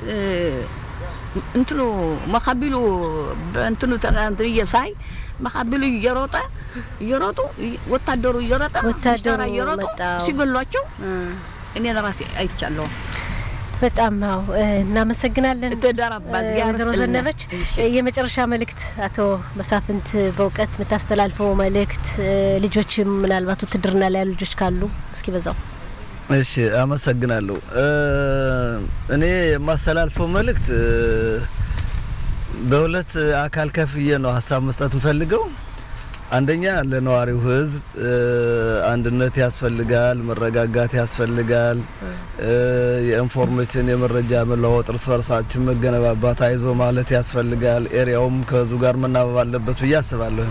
እንትኑ መካቢሉ በእንትኑ ተንትየ ሳይ መካቢሉ እየሮጠ እየሮጡ ወታደሩ እየሮጠ ወታደሩ እየሮጡ ሲገሏቸው እኔ ለራሴ አይቻለሁ። በጣም ነው እናመሰግናለን። ተደራባዝ ወይዘሮ ዘነበች የመጨረሻ መልእክት አቶ መሳፍንት በእውቀት የምታስተላልፈው መልእክት ልጆችም ምናልባት ውትድርና ላይ ያሉ ልጆች ካሉ እስኪ በዛው እሺ አመሰግናለሁ። እኔ የማስተላልፈው መልእክት በሁለት አካል ከፍዬ ነው ሀሳብ መስጠት እንፈልገው። አንደኛ ለነዋሪው ሕዝብ አንድነት ያስፈልጋል፣ መረጋጋት ያስፈልጋል። የኢንፎርሜሽን የመረጃ መለዋወጥ፣ እርስ በርሳችን መገነባባት፣ አይዞ ማለት ያስፈልጋል። ኤሪያውም ከህዝቡ ጋር መናበብ አለበት ብዬ አስባለሁ።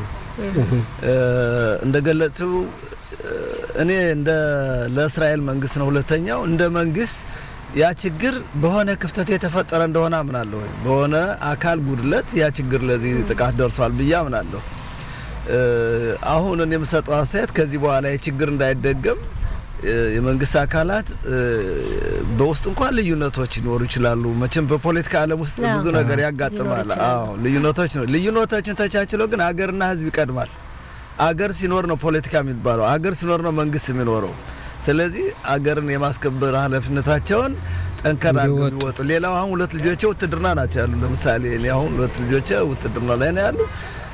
እንደገለጽው እኔ እንደ ለእስራኤል መንግስት ነው። ሁለተኛው እንደ መንግስት ያ ችግር በሆነ ክፍተት የተፈጠረ እንደሆነ አምናለሁ። በሆነ አካል ጉድለት ያ ችግር ለዚህ ጥቃት ደርሷል ብዬ አምናለሁ። አሁን እኔ የምሰጠው አስተያየት ከዚህ በኋላ የችግር እንዳይደገም የመንግስት አካላት በውስጥ እንኳን ልዩነቶች ሊኖሩ ይችላሉ። መቼም በፖለቲካ ዓለም ውስጥ ብዙ ነገር ያጋጥማል። አዎ ልዩነቶች ነው። ልዩነቶችን ተቻችለው ግን አገርና ህዝብ ይቀድማል። አገር ሲኖር ነው ፖለቲካ የሚባለው። አገር ሲኖር ነው መንግስት የሚኖረው። ስለዚህ አገርን የማስከበር ኃላፊነታቸውን ጠንከር አድርገው የሚወጡ ሌላው አሁን ሁለት ልጆቼ ውትድርና ናቸው ያሉ። ለምሳሌ እኔ አሁን ሁለት ልጆቼ ውትድርና ላይ ነው ያሉ።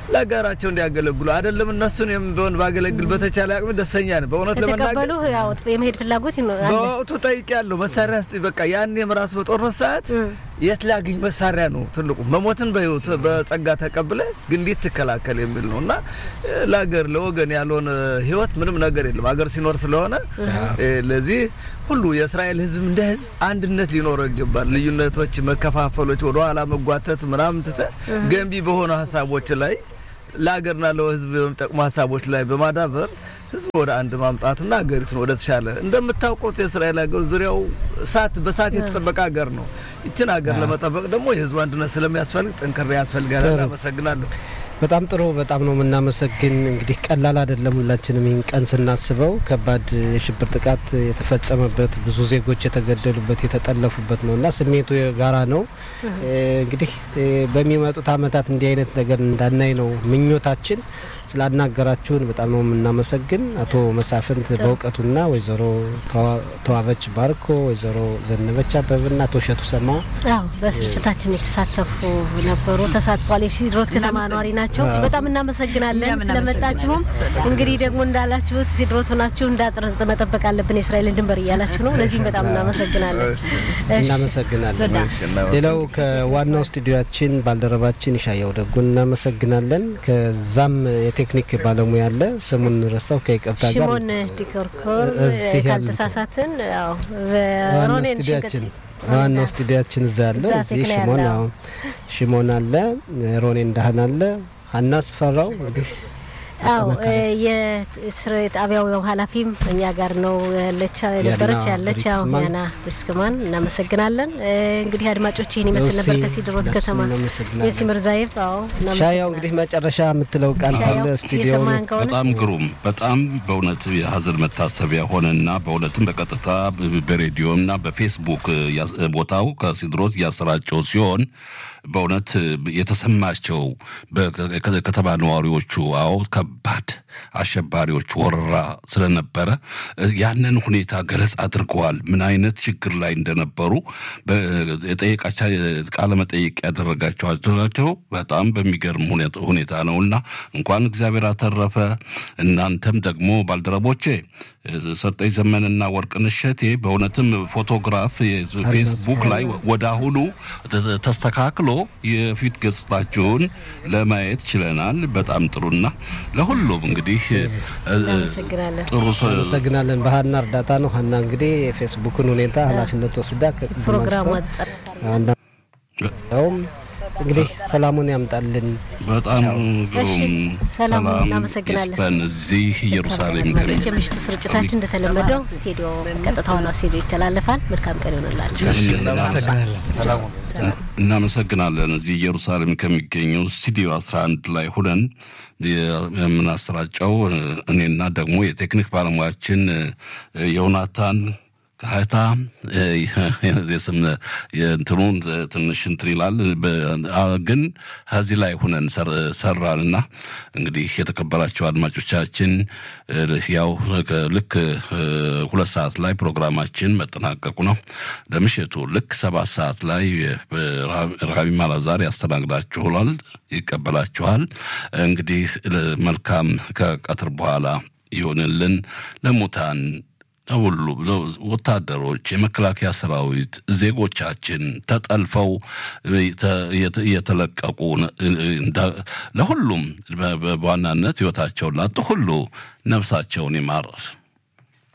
ለሀገራቸው እንዲያገለግሉ አይደለም እነሱን ቢሆን ባገለግል በተቻለ አቅም ደስተኛ ነን። በእውነት ለመናገር ከተቀበሉ ያው የመሄድ ፍላጎት ይኖ- አለ። በወቅቱ ጠይቄያለሁ። መሳሪያ ስጡኝ። በቃ ያኔም ራሱ በጦርነት ሰዓት የት ላግኝ መሳሪያ ነው ትልቁ። መሞትን በህይወት በጸጋ ተቀብለ ግን እንዴት ትከላከል የሚል ነው እና እ፣ ለሀገር ለወገን ያልሆነ ህይወት ምንም ነገር የለም ሀገር ሲኖር ስለሆነ እ፣ ለዚህ ሁሉ የእስራኤል ህዝብ እንደ ህዝብ አንድነት ሊኖረው ይገባል። ልዩነቶች፣ መከፋፈሎች፣ ወደኋላ መጓተት ምናምን ትተ ገንቢ በሆኑ ሀሳቦች ላይ ለሀገርና ለህዝብ በሚጠቅሙ ሀሳቦች ላይ በማዳበር ህዝብ ወደ አንድ ማምጣትና ሀገሪቱን ወደ ተሻለ እንደምታውቁት የእስራኤል ሀገር ዙሪያው እሳት በእሳት የተጠበቀ ሀገር ነው። ይችን ሀገር ለመጠበቅ ደግሞ የህዝቡ አንድነት ስለሚያስፈልግ ጥንክሬ ያስፈልጋል። ጥሩ። አመሰግናለሁ። በጣም ጥሩ። በጣም ነው የምናመሰግን። እንግዲህ ቀላል አይደለም። ሁላችንም ይህን ቀን ስናስበው ከባድ የሽብር ጥቃት የተፈጸመበት ብዙ ዜጎች የተገደሉበት የተጠለፉበት ነው እና ስሜቱ የጋራ ነው። እ፣ እንግዲህ እ፣ በሚመጡት አመታት እንዲህ አይነት ነገር እንዳናይ ነው ምኞታችን። ስላናገራችሁን በጣም ነው የምናመሰግን አቶ መሳፍንት በእውቀቱና ወይዘሮ ተዋ- ተዋበች ባርኮ፣ ወይዘሮ ዘነበች አበብና አቶ እሸቱ ሰማ አዎ በስርጭታችን የተሳተፉ ነበሩ፣ ተሳትፏል። የሲድሮት ከተማ ነዋሪ ናቸው። በጣም እናመሰግናለን እኛም ስለመጣችሁም። እንግዲህ ደግሞ እንዳላችሁት ሲድሮት ሆናችሁ እንዳጥር መጠበቅ አለብን የእስራኤልን ድንበር እያላችሁ ነው። ለዚህም በጣም እናመሰግናለን። እሺ። እናመሰግናለን። በጣም ሌላው ከዋናው ስቱዲዮችን ባልደረባችን ይሻያው ደጉ እናመሰግናለን። ከዛም የቴክኒክ ባለሙያ አለ ስሙን ረሳው ከይቅርታ ጋር ሽሞን ዲኮርኮር እዚህ ያሉት። ካልተሳሳትን ያው ዋናው ሮኔን ስቱዲያችን ዋናው ስቱዲያችን እዛ ያለው እዛ እዚህ ተክለ ሽሞን ያለ፣ አዎ ሽሞን አለ ሮኔ እንዳህን አለ ሀና ስፈራው እንግዲህ አው የስር ጣቢያው ያው ኃላፊም እኛ ጋር ነው ያለች የነበረች ያና ያለች ያው ብሪክስማን። ያና ብሪስክማን እናመሰግናለን። እ፣ እንግዲህ አድማጮች ይህን ይመስል ነበር ዮሲ፣ ከሲድሮት እነሱን ከተማ እናመሰግናለን። ዮሲ ምርዛየፍ። አዎ ሻያው እናመሰግናለን። እንግዲህ መጨረሻ የምትለው ቃል ካለ ሻያው ስቱዲዮ እየሰማን ከሆነ በጣም ግሩም በጣም በእውነት የሀዘን መታሰቢያ ሆነና በእውነትም በቀጥታ በ- በሬዲዮና በፌስቡክ ያስ- ቦታው ከሲድሮት እያሰራጨው ሲሆን በእውነት የተሰማቸው በከተማ ነዋሪዎቹ አዎ ከባድ አሸባሪዎች ወረራ ስለነበረ ያንን ሁኔታ ገለጽ አድርገዋል። ምን አይነት ችግር ላይ እንደነበሩ በ- የጠየቃቸው ቃለ መጠይቅ ያደረጋቸው በጣም በሚገርም ሁኔታ- ሁኔታ ነው እና እንኳን እግዚአብሔር አተረፈ። እናንተም ደግሞ ባልደረቦቼ ሰጠኝ ዘመንና ወርቅነሽ እሸቴ በእውነትም ፎቶግራፍ ፌስቡክ ላይ ወደ አሁኑ ተ- ተስተካክሎ የፊት ገጽታችሁን ለማየት ችለናል። በጣም ጥሩና ለሁሉም እንግዲህ እ- እ- እናመሰግናለን። ጥሩ ሰ- አመሰግናለን። በሀና እርዳታ ነው። ሀና እንግዲህ የፌስቡኩን ሁኔታ ኃላፊነት ወስዳ ከቅድም ፕሮግራሙ አንስቶ አጠር አንዳውም እንግዲህ ሰላሙን ያምጣልን። በጣም ግሩም ሰላም፣ ሰላም እናመሰግናለን። ይስፈን እዚህ ኢየሩሳሌም አድማጮች የምሽቱ ስርጭታችን እንደተለመደው ስቱዲዮ ቀጥታ ሆነው ስቱዲዮ ይተላለፋል። መልካም ቀን ይሆንላችሁ። እናመሰግናለን። ሰላሙ እናመሰግናለን። እዚህ ኢየሩሳሌም ከሚገኘው ስቱዲዮ 11 ላይ ሁነን የምናሰራጨው እኔና ደግሞ የቴክኒክ ባለሙያችን ዮናታን ካህታ የስም የእንትኑን ትንሽ እንትን ይላል በ- ግን ከዚህ ላይ ሁነን ሰር- ሰራንና እንግዲህ የተከበራቸው አድማጮቻችን ያው ልክ ሁለት ሰዓት ላይ ፕሮግራማችን መጠናቀቁ ነው። ለምሽቱ ልክ ሰባት ሰዓት ላይ ረሃቢ ማላዛር ያስተናግዳችኋል፣ ይቀበላችኋል። እንግዲህ መልካም ከቀትር በኋላ ይሆንልን ለሙታን ሁሉ ወታደሮች፣ የመከላከያ ሰራዊት፣ ዜጎቻችን ተጠልፈው እየተለቀቁ ለሁሉም በዋናነት ህይወታቸውን ላጡ ሁሉ ነፍሳቸውን ይማር።